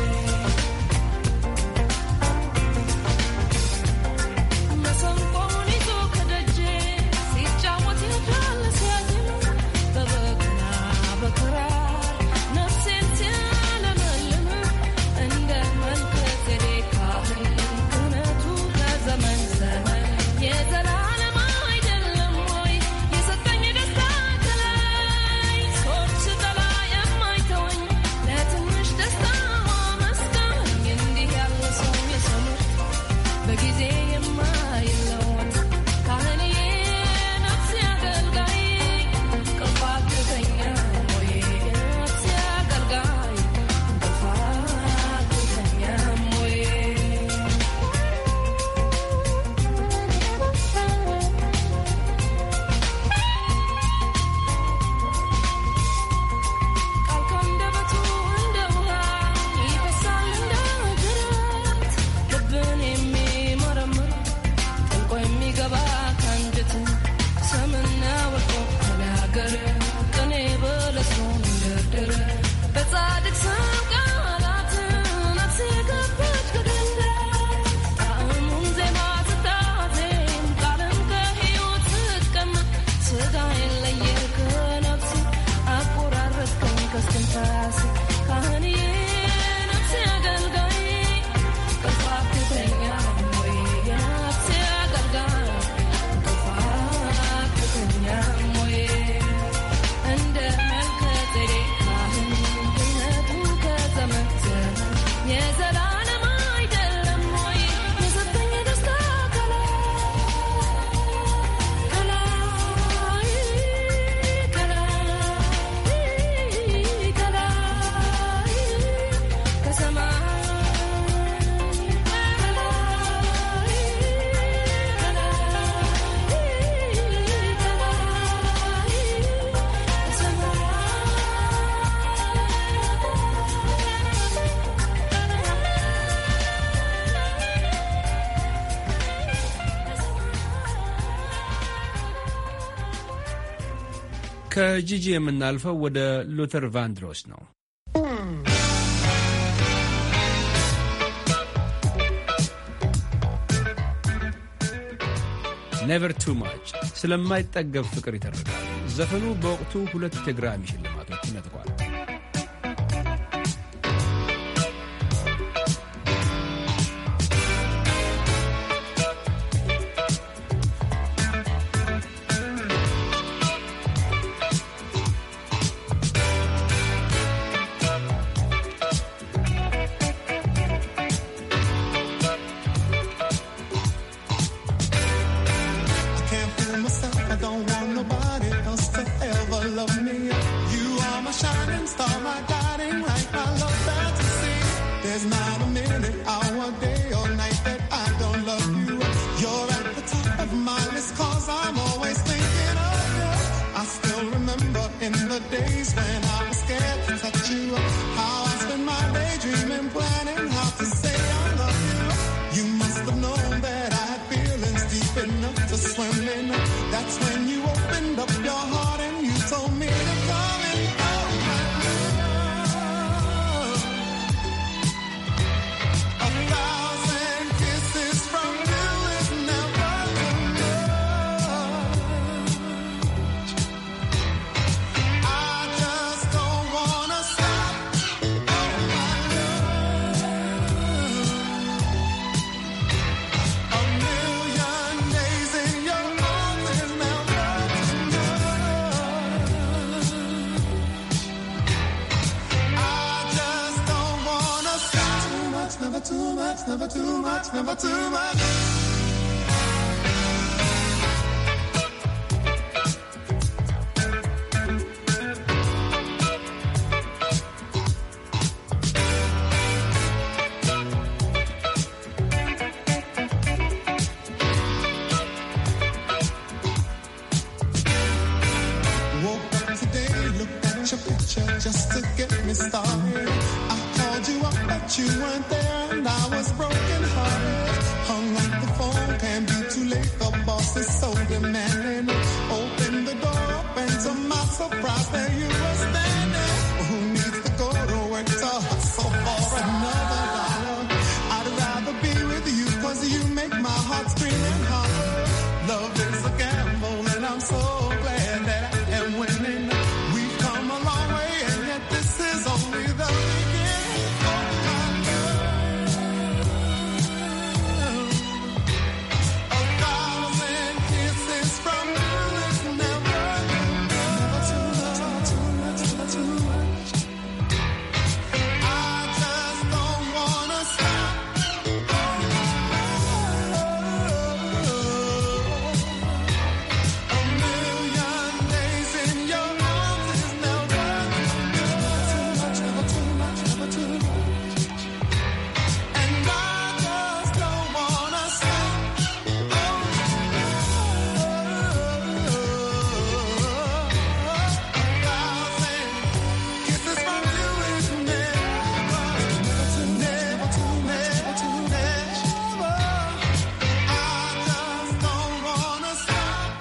መሰንቆውን ይዞ ከደጄ ሲጫወት ያድራል ሲያዜም በበገና በክራር ነፍሴን ሲያለመልም እንደ መልከ ጼዴቅ ካህን ክህነቱ ከዘመን ዘመን የዘላለም አይደለም ወይ የሰጠኝ ደስታ ከላይ ሰዎች ስጠላ የማይተወኝ ለትንሽ ደስታ መስጋኝ እንዲህ ያለ ሰው የሰው ምርጥ በጊዜ የማይለወጥ ካህኔ ነፍሴ አገልጋይ ቅርፋት ትተኛ ሞዬ ነፍሴ አገልጋይ ቅርፋት ትተኛ ሞዬ ቃል ከአንደበቱ እንደ ውሃ ይፈሳል እንደ ጅረት ልብን የሚመረምር ጥልቆ የሚገባ ከአንጀት ሰምና ወርቆ ተናገር ቅኔ በለስኖን እንደርድር በጻድቅ ሰው ቃላት ነፍሴ ገባች ከገነት ጣዕሙን ዜማ ስታዜም ቃልን ከሕይወት ስትቀማ ስጋዬን ለየህ ከነፍሴ አቆራረጥከኝ ከስትንፋሴ ካህንዬ ነፍሴ አገልጋይ ቅርፋት ትተኛ ሞዬ የነፍሴ አገልጋይ ቅርፋት ትተኛ ሞዬ እንደ መልከ ጼዴቅ ካህን ክህነቱ ከዘመን ዘመን የዘላለም አይደለም ወይ የሰጠኝ ደስታ ከላይ ከላይ ከላይ ከላይ ከሰማይ ከጂጂ የምናልፈው ወደ ሉተር ቫንድሮስ ነው። ኔቨር ቱ ማች ስለማይጠገብ ፍቅር ይተርካል። ዘፈኑ በወቅቱ ሁለት የግራሚ ሽልማቶችን ነጥቋል። I can't fool myself. I don't want nobody else to ever love me. You are my shining star, my guiding light, my love fantasy. There's not a minute, hour, day, or night that I don't love you. You're at the top of my list, cause I'm always thinking of you. I still remember in the days when I was scared to touch you. How I spent my day dreaming, planning how to say I love you. You must have known that I had feelings deep enough to swim in. That's when you opened up your heart and you told me to come and hold my love. A thousand kisses from too much, never too much. Woke up today, looked at your picture just to get me started. I called you up, but you weren't there, and I was broken hearted. Hung up the phone, can't be too late. The boss is so demanding. Opened the door up, and to my surprise, there you were standing. Who needs to go to work to hustle for another dollar? I'd rather be with you, cause you make my heart scream and holler. Love is a gamble, and I'm so glad that I am winning. We've come a long way, and yet this is only the beginning. Oh, my love. A thousand kisses from you is never, never too much, too much, never too much. I just don't wanna stop. A million days in your arms is never too much, never too much, never too much. And I just don't wanna stop. A thousand kisses from you is never, never too, never too, never. I just don't wanna stop.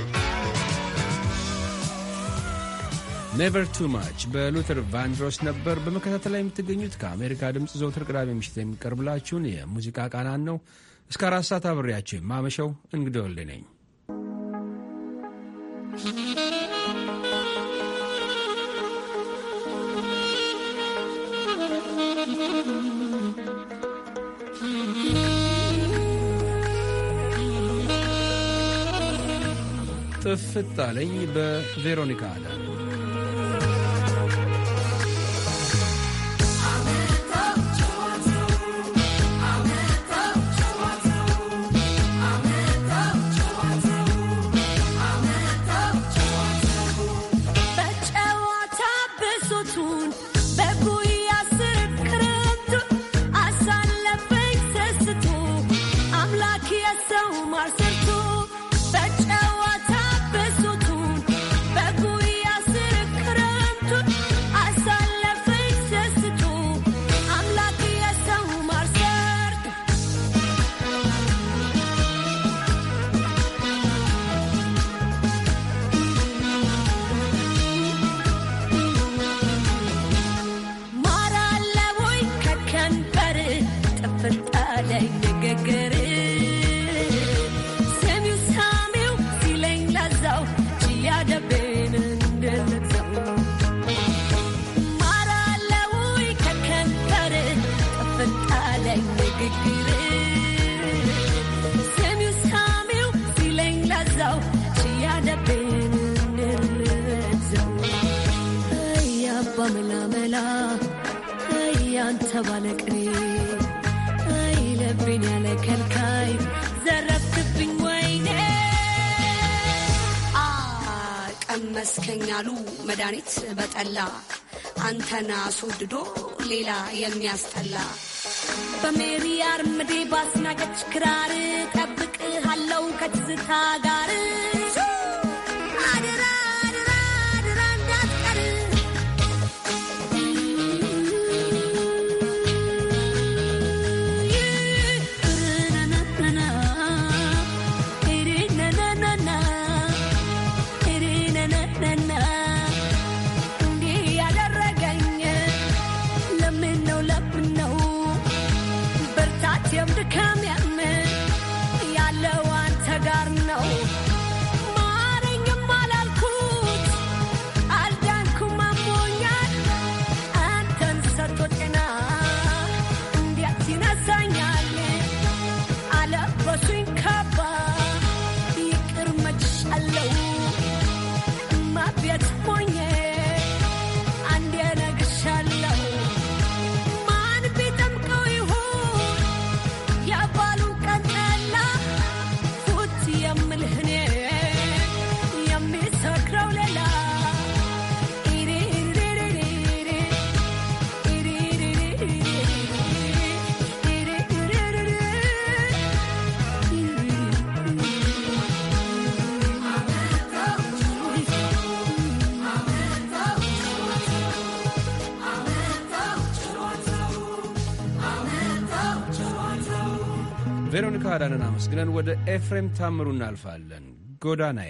ኔቨር ቱ ማች በሉተር ቫንድሮስ ነበር በመከታተል ላይ የምትገኙት ከአሜሪካ ድምፅ ዘውትር ቅዳሜ ምሽት የሚቀርብላችሁን የሙዚቃ ቃናን ነው። እስከ አራት ሰዓት አብሬያቸው የማመሸው እንግዲህ ወልዴ ነኝ። ጥፍት አለኝ በቬሮኒካ አለ በጨዋታ ብሶቱን በጉያ ስር ክረምቱን አሳለፈኝ ሰስቶ አምላክ የሰው ማር ሰርቶ በጨዋታ ብሶቱን በጉያ ስር ክረምቱን አሳለፈኝ ሰስቶ አምላክ የሰው ማር ሰርቶ ማር አለ ወይ ከከንበር ጥፍጥ አለኝ ንግግር ሰሚው ሳሚው ሲለኝ ለዛው ችያደቤን እንድልዘው ማር አለ ወይ ከከንበር ጥፍጥ አለኝ ንግግር ሰሚው ሳሚው ሲለኝ ለዛው ችያደቤን እንድልዘው አባ መላመላ አንተ ባለቅኔ አይ ልቤን ያለ ከልካይ ዘረፍክብኝ ወይኔ አ ቀመስከኝ አሉ መድኃኒት በጠላ አንተን አስወድዶ ሌላ የሚያስጠላ በሜሪ አርምዴ ባስናቀች ክራር ጠብቅሃለው ከትዝታ ጋር አድራ አድራ አድራ እንዳትቀር እንዲህ ያደረገኝ ለምን ነው ለምን ነው ብርታቴም ድካሜም ያለው አንተ ጋር ነው ቬሮኒካ አዳንን አመስግነን ወደ ኤፍሬም ታምሩ እናልፋለን። ጎዳናዬ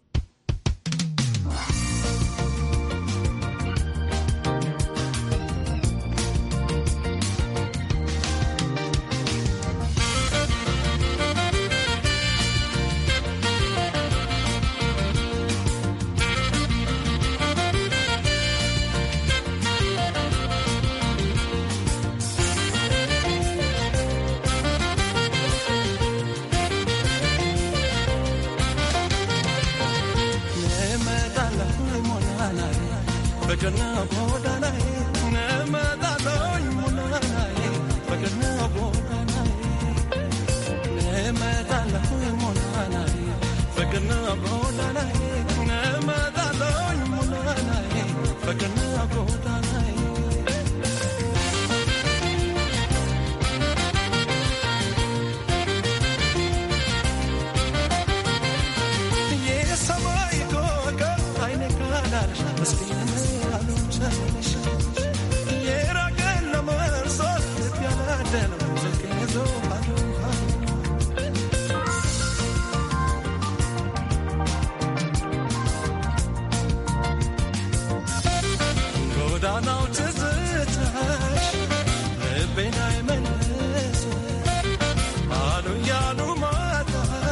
ጎዳናው ትዝታሽ ልቤን አይመልስ አሉ ያሉ ማታ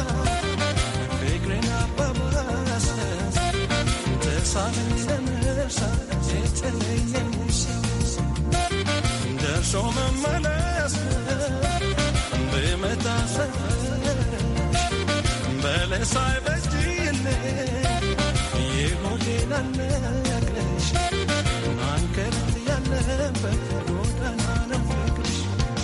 ፍቅሬን አባባሰ ተሳለኝ ለመርሳት የተለየኝ ሰው ደርሶ መመለስ ብመጣ ሰፈርሽ በለስ አይበጅልኝ የሆዴን አልነግርሽ አንከርት ያለበት ጎዳና ነው ፍቅርሽ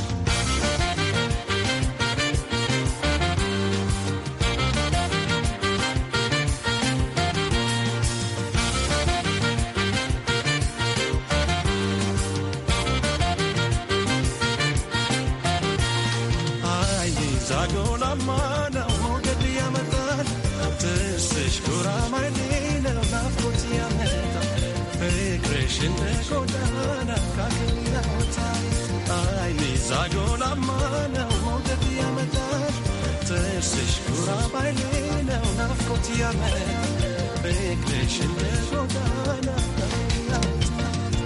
አይ ዛጎላማ ነው ሞገድ ያመጣል ትስሽ ጉራማይሌ ነው ናፍቆት ያመጣል ፍቅርሽ እንደ ጎዳና ካገር ያወጣል አይ ዛጎላማ ነው ሞገድ ያመጣል ትስሽ ጉራማይሌ ነው ናፍቆት ያመጣል ፍቅርሽ እንደ ጎዳና ካገር ያወጣል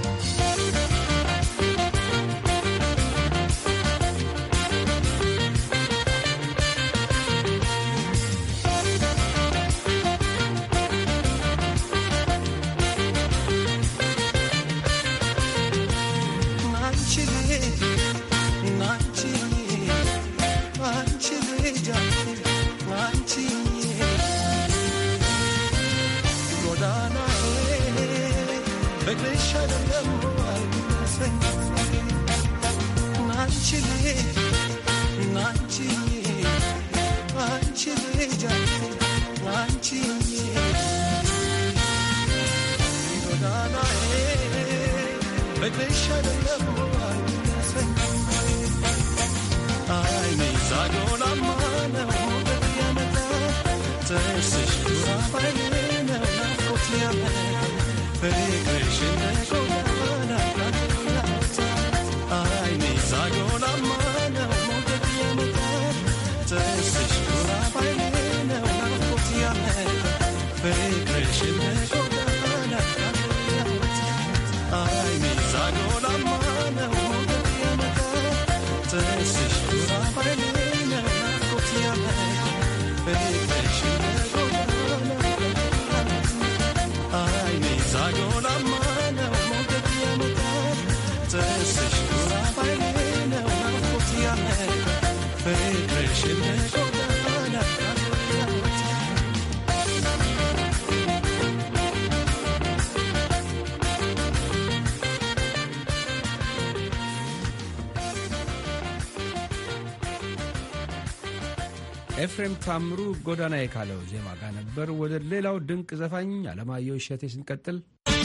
ኤፍሬም ታምሩ ጎዳና የካለው ዜማ ጋር ነበር። ወደ ሌላው ድንቅ ዘፋኝ አለማየሁ እሸቴ ስንቀጥል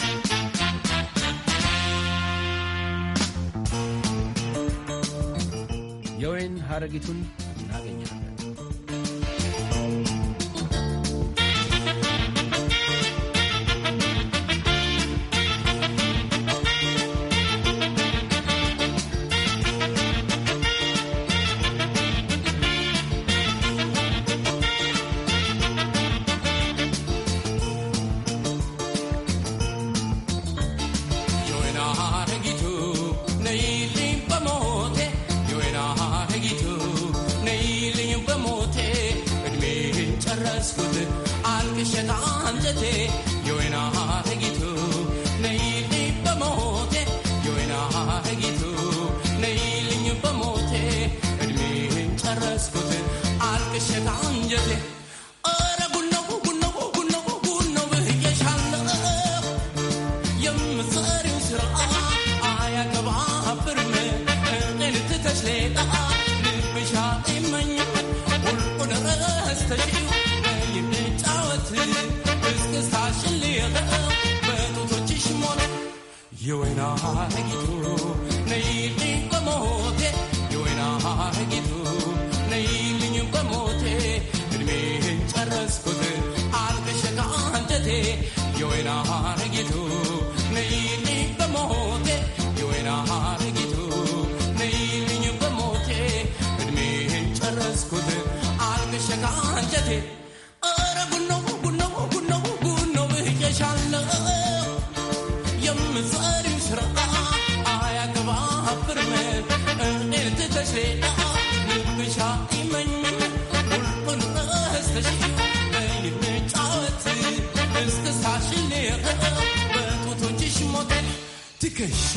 የወይን ሀረጊቱን እናገኛለን። ጨረስኩት አልቅሸት አንጀቴ የወይና ሀረጊቱ ነይልኝ በሞቴ የወይና ሀረጊቱ ነይልኝ በሞቴ እድሜን ጨረስኩት አልቅሸት አንጀቴ ኧረ ጉነው ጉነው ጉነው ጉነው ብዬሻለሁ የምትሰሪው ስራ አያቀባብርም እኔን ትተሽ ሌላ ልብሻ ይመኛል ሁሉን ረስተሽው ይንጫወት እስክስታሽን ልየው በጡቶችሽ ሞላ የወይና ሀረጊቱ ነይልኝ በሞቴ የወይና ሀረጊቱ ነይልኝ በሞቴ እድሜን ጨረስኩት አልቅሸት አንጀቴ የወይና ሀረጊቱ ነይልኝ በሞቴ የወይና ሀረጊቱ ነይልኝ በሞቴ እድሜን ጨረስኩት አልቅሸት አንጀቴ ኧረ ጉነው ጉነው ጉነው ጉነው ብዬሻለሁ የምትሰሪው ስራ አያገባብርም እኔን ትተሽ ሌላ ልብሻ ይመኝም ሁሉን ረስተሽው እንጫወት እስክስታሽን ልየው በጡቶችሽ ሞቴ ትከሻ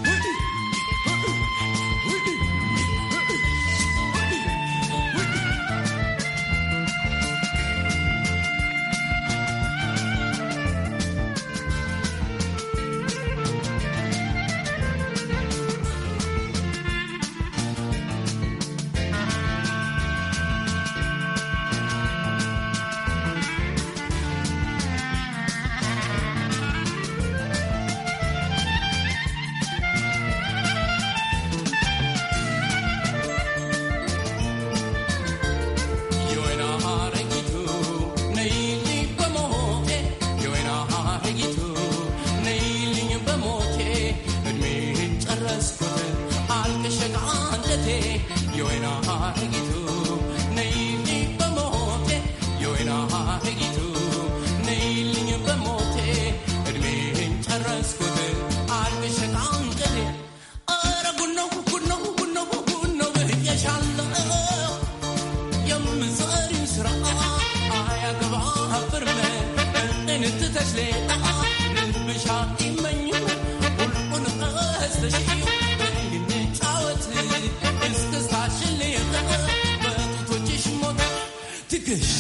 የወይና ሀረጊቱ ነይልኝ በሞቴ የወይና ሀረጊቱ ነይልኝ በሞቴ እድሜን ጨረስኩት አልቅሸት አንጀቴ የወይና ሀረጊቱ ነይልኝ በሞቴ የወይና ሀረጊቱ ነይልኝ በሞቴ እድሜን ጨረስኩት አልቅሸት አንጀቴ ኧረ ጉነው ጉነው ጉነው ጉነው ብዬሻለሁ የምትሰሪው ስራ አያገባብርም እኔን ትተሽ ሌላ ልብሻ ይመኝም ሁሉን ረስተሽው እንጫወት እስክስታሽን ልየው በጡቶችሽ ሞት ትከሻ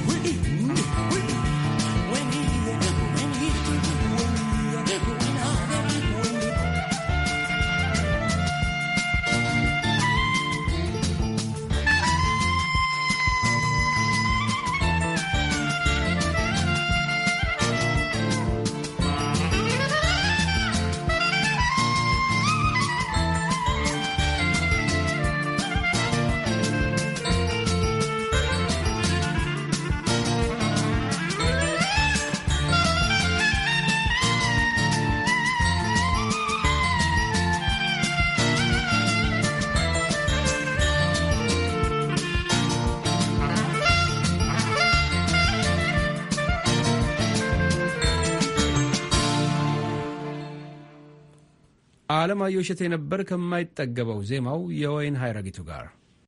አለማየሁ እሸቴ ነበር ከማይጠገበው ዜማው የወይን ሀይረጊቱ ጋር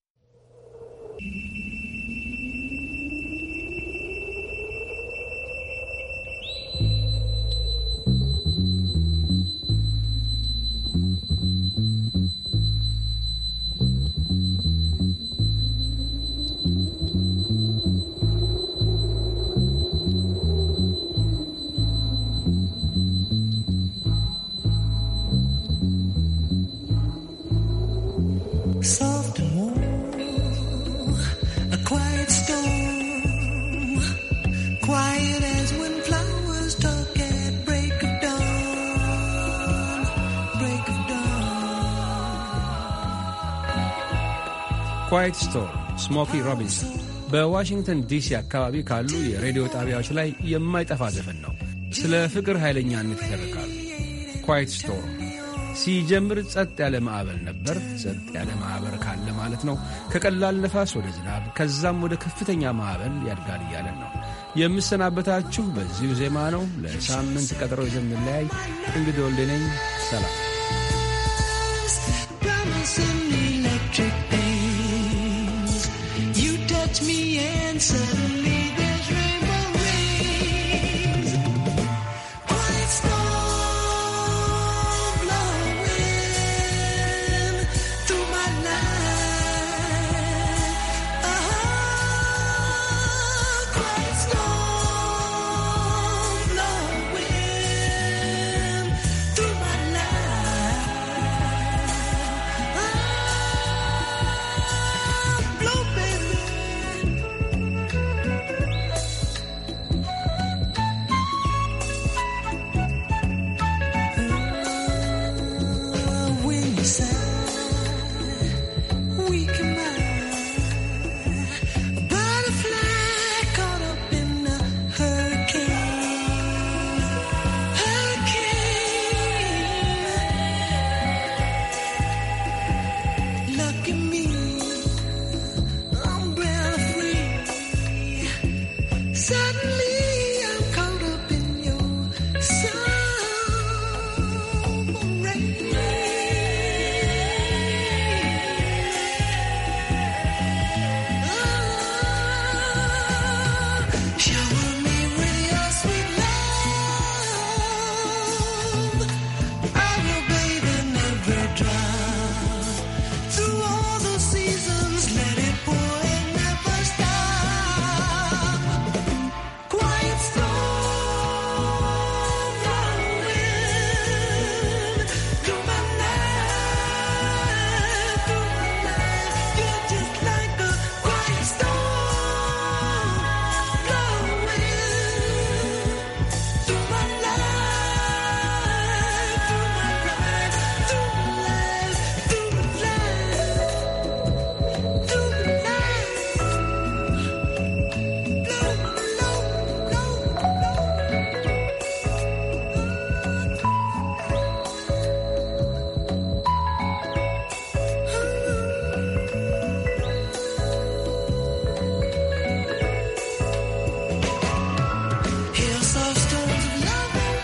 Soft and warm, a quiet storm, quiet as when flowers talk at break of dawn, break of ኳይት ስቶር ስሞኪ ሮቢንሰን በዋሽንግተን ዲሲ አካባቢ ካሉ የሬዲዮ ጣቢያዎች ላይ የማይጠፋ ዘፈን ነው። ስለ ፍቅር ኃይለኛነት ይተርካል። ኳይት ስቶር ሲጀምር ጸጥ ያለ ማዕበል ነበር። ጸጥ ያለ ማዕበል ካለ ማለት ነው ከቀላል ነፋስ ወደ ዝናብ ከዛም ወደ ከፍተኛ ማዕበል ያድጋል እያለን ነው። የምሰናበታችሁ በዚሁ ዜማ ነው። ለሳምንት ቀጠሮ ይዘን እንለያይ። እንግዲህ ወልዴ ነኝ። ሰላም። promising electric things. You touch me and suddenly there Suddenly I'm caught up in your Shower me with your sweet love. I will bathe in every drop. Through all the seasons, let it pour and never stop. Quiet storm blowing through my life, through my life. You're just like a quiet storm blowing through my life, through my life, through my life, through my life, through my life. Hear soft tones of love and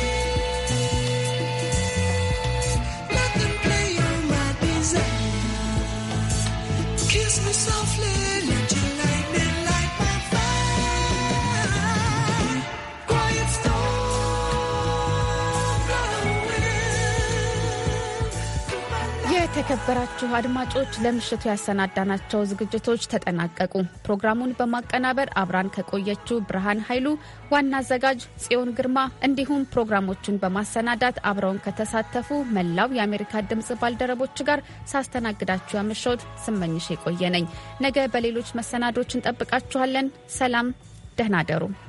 peace. Let them play on my desire. Kiss me softly, let your lightning light my fire. Quiet storm blowing. የተከበራችሁ አድማጮች ለምሽቱ ያሰናዳናቸው ዝግጅቶች ተጠናቀቁ። ፕሮግራሙን በማቀናበር አብራን ከቆየችው ብርሃን ኃይሉ፣ ዋና አዘጋጅ ጽዮን ግርማ እንዲሁም ፕሮግራሞቹን በማሰናዳት አብረውን ከተሳተፉ መላው የአሜሪካ ድምፅ ባልደረቦች ጋር ሳስተናግዳችሁ ያመሸሁት ስመኝሽ የቆየ ነኝ። ነገ በሌሎች መሰናዶች እንጠብቃችኋለን። ሰላም፣ ደህና ደሩ።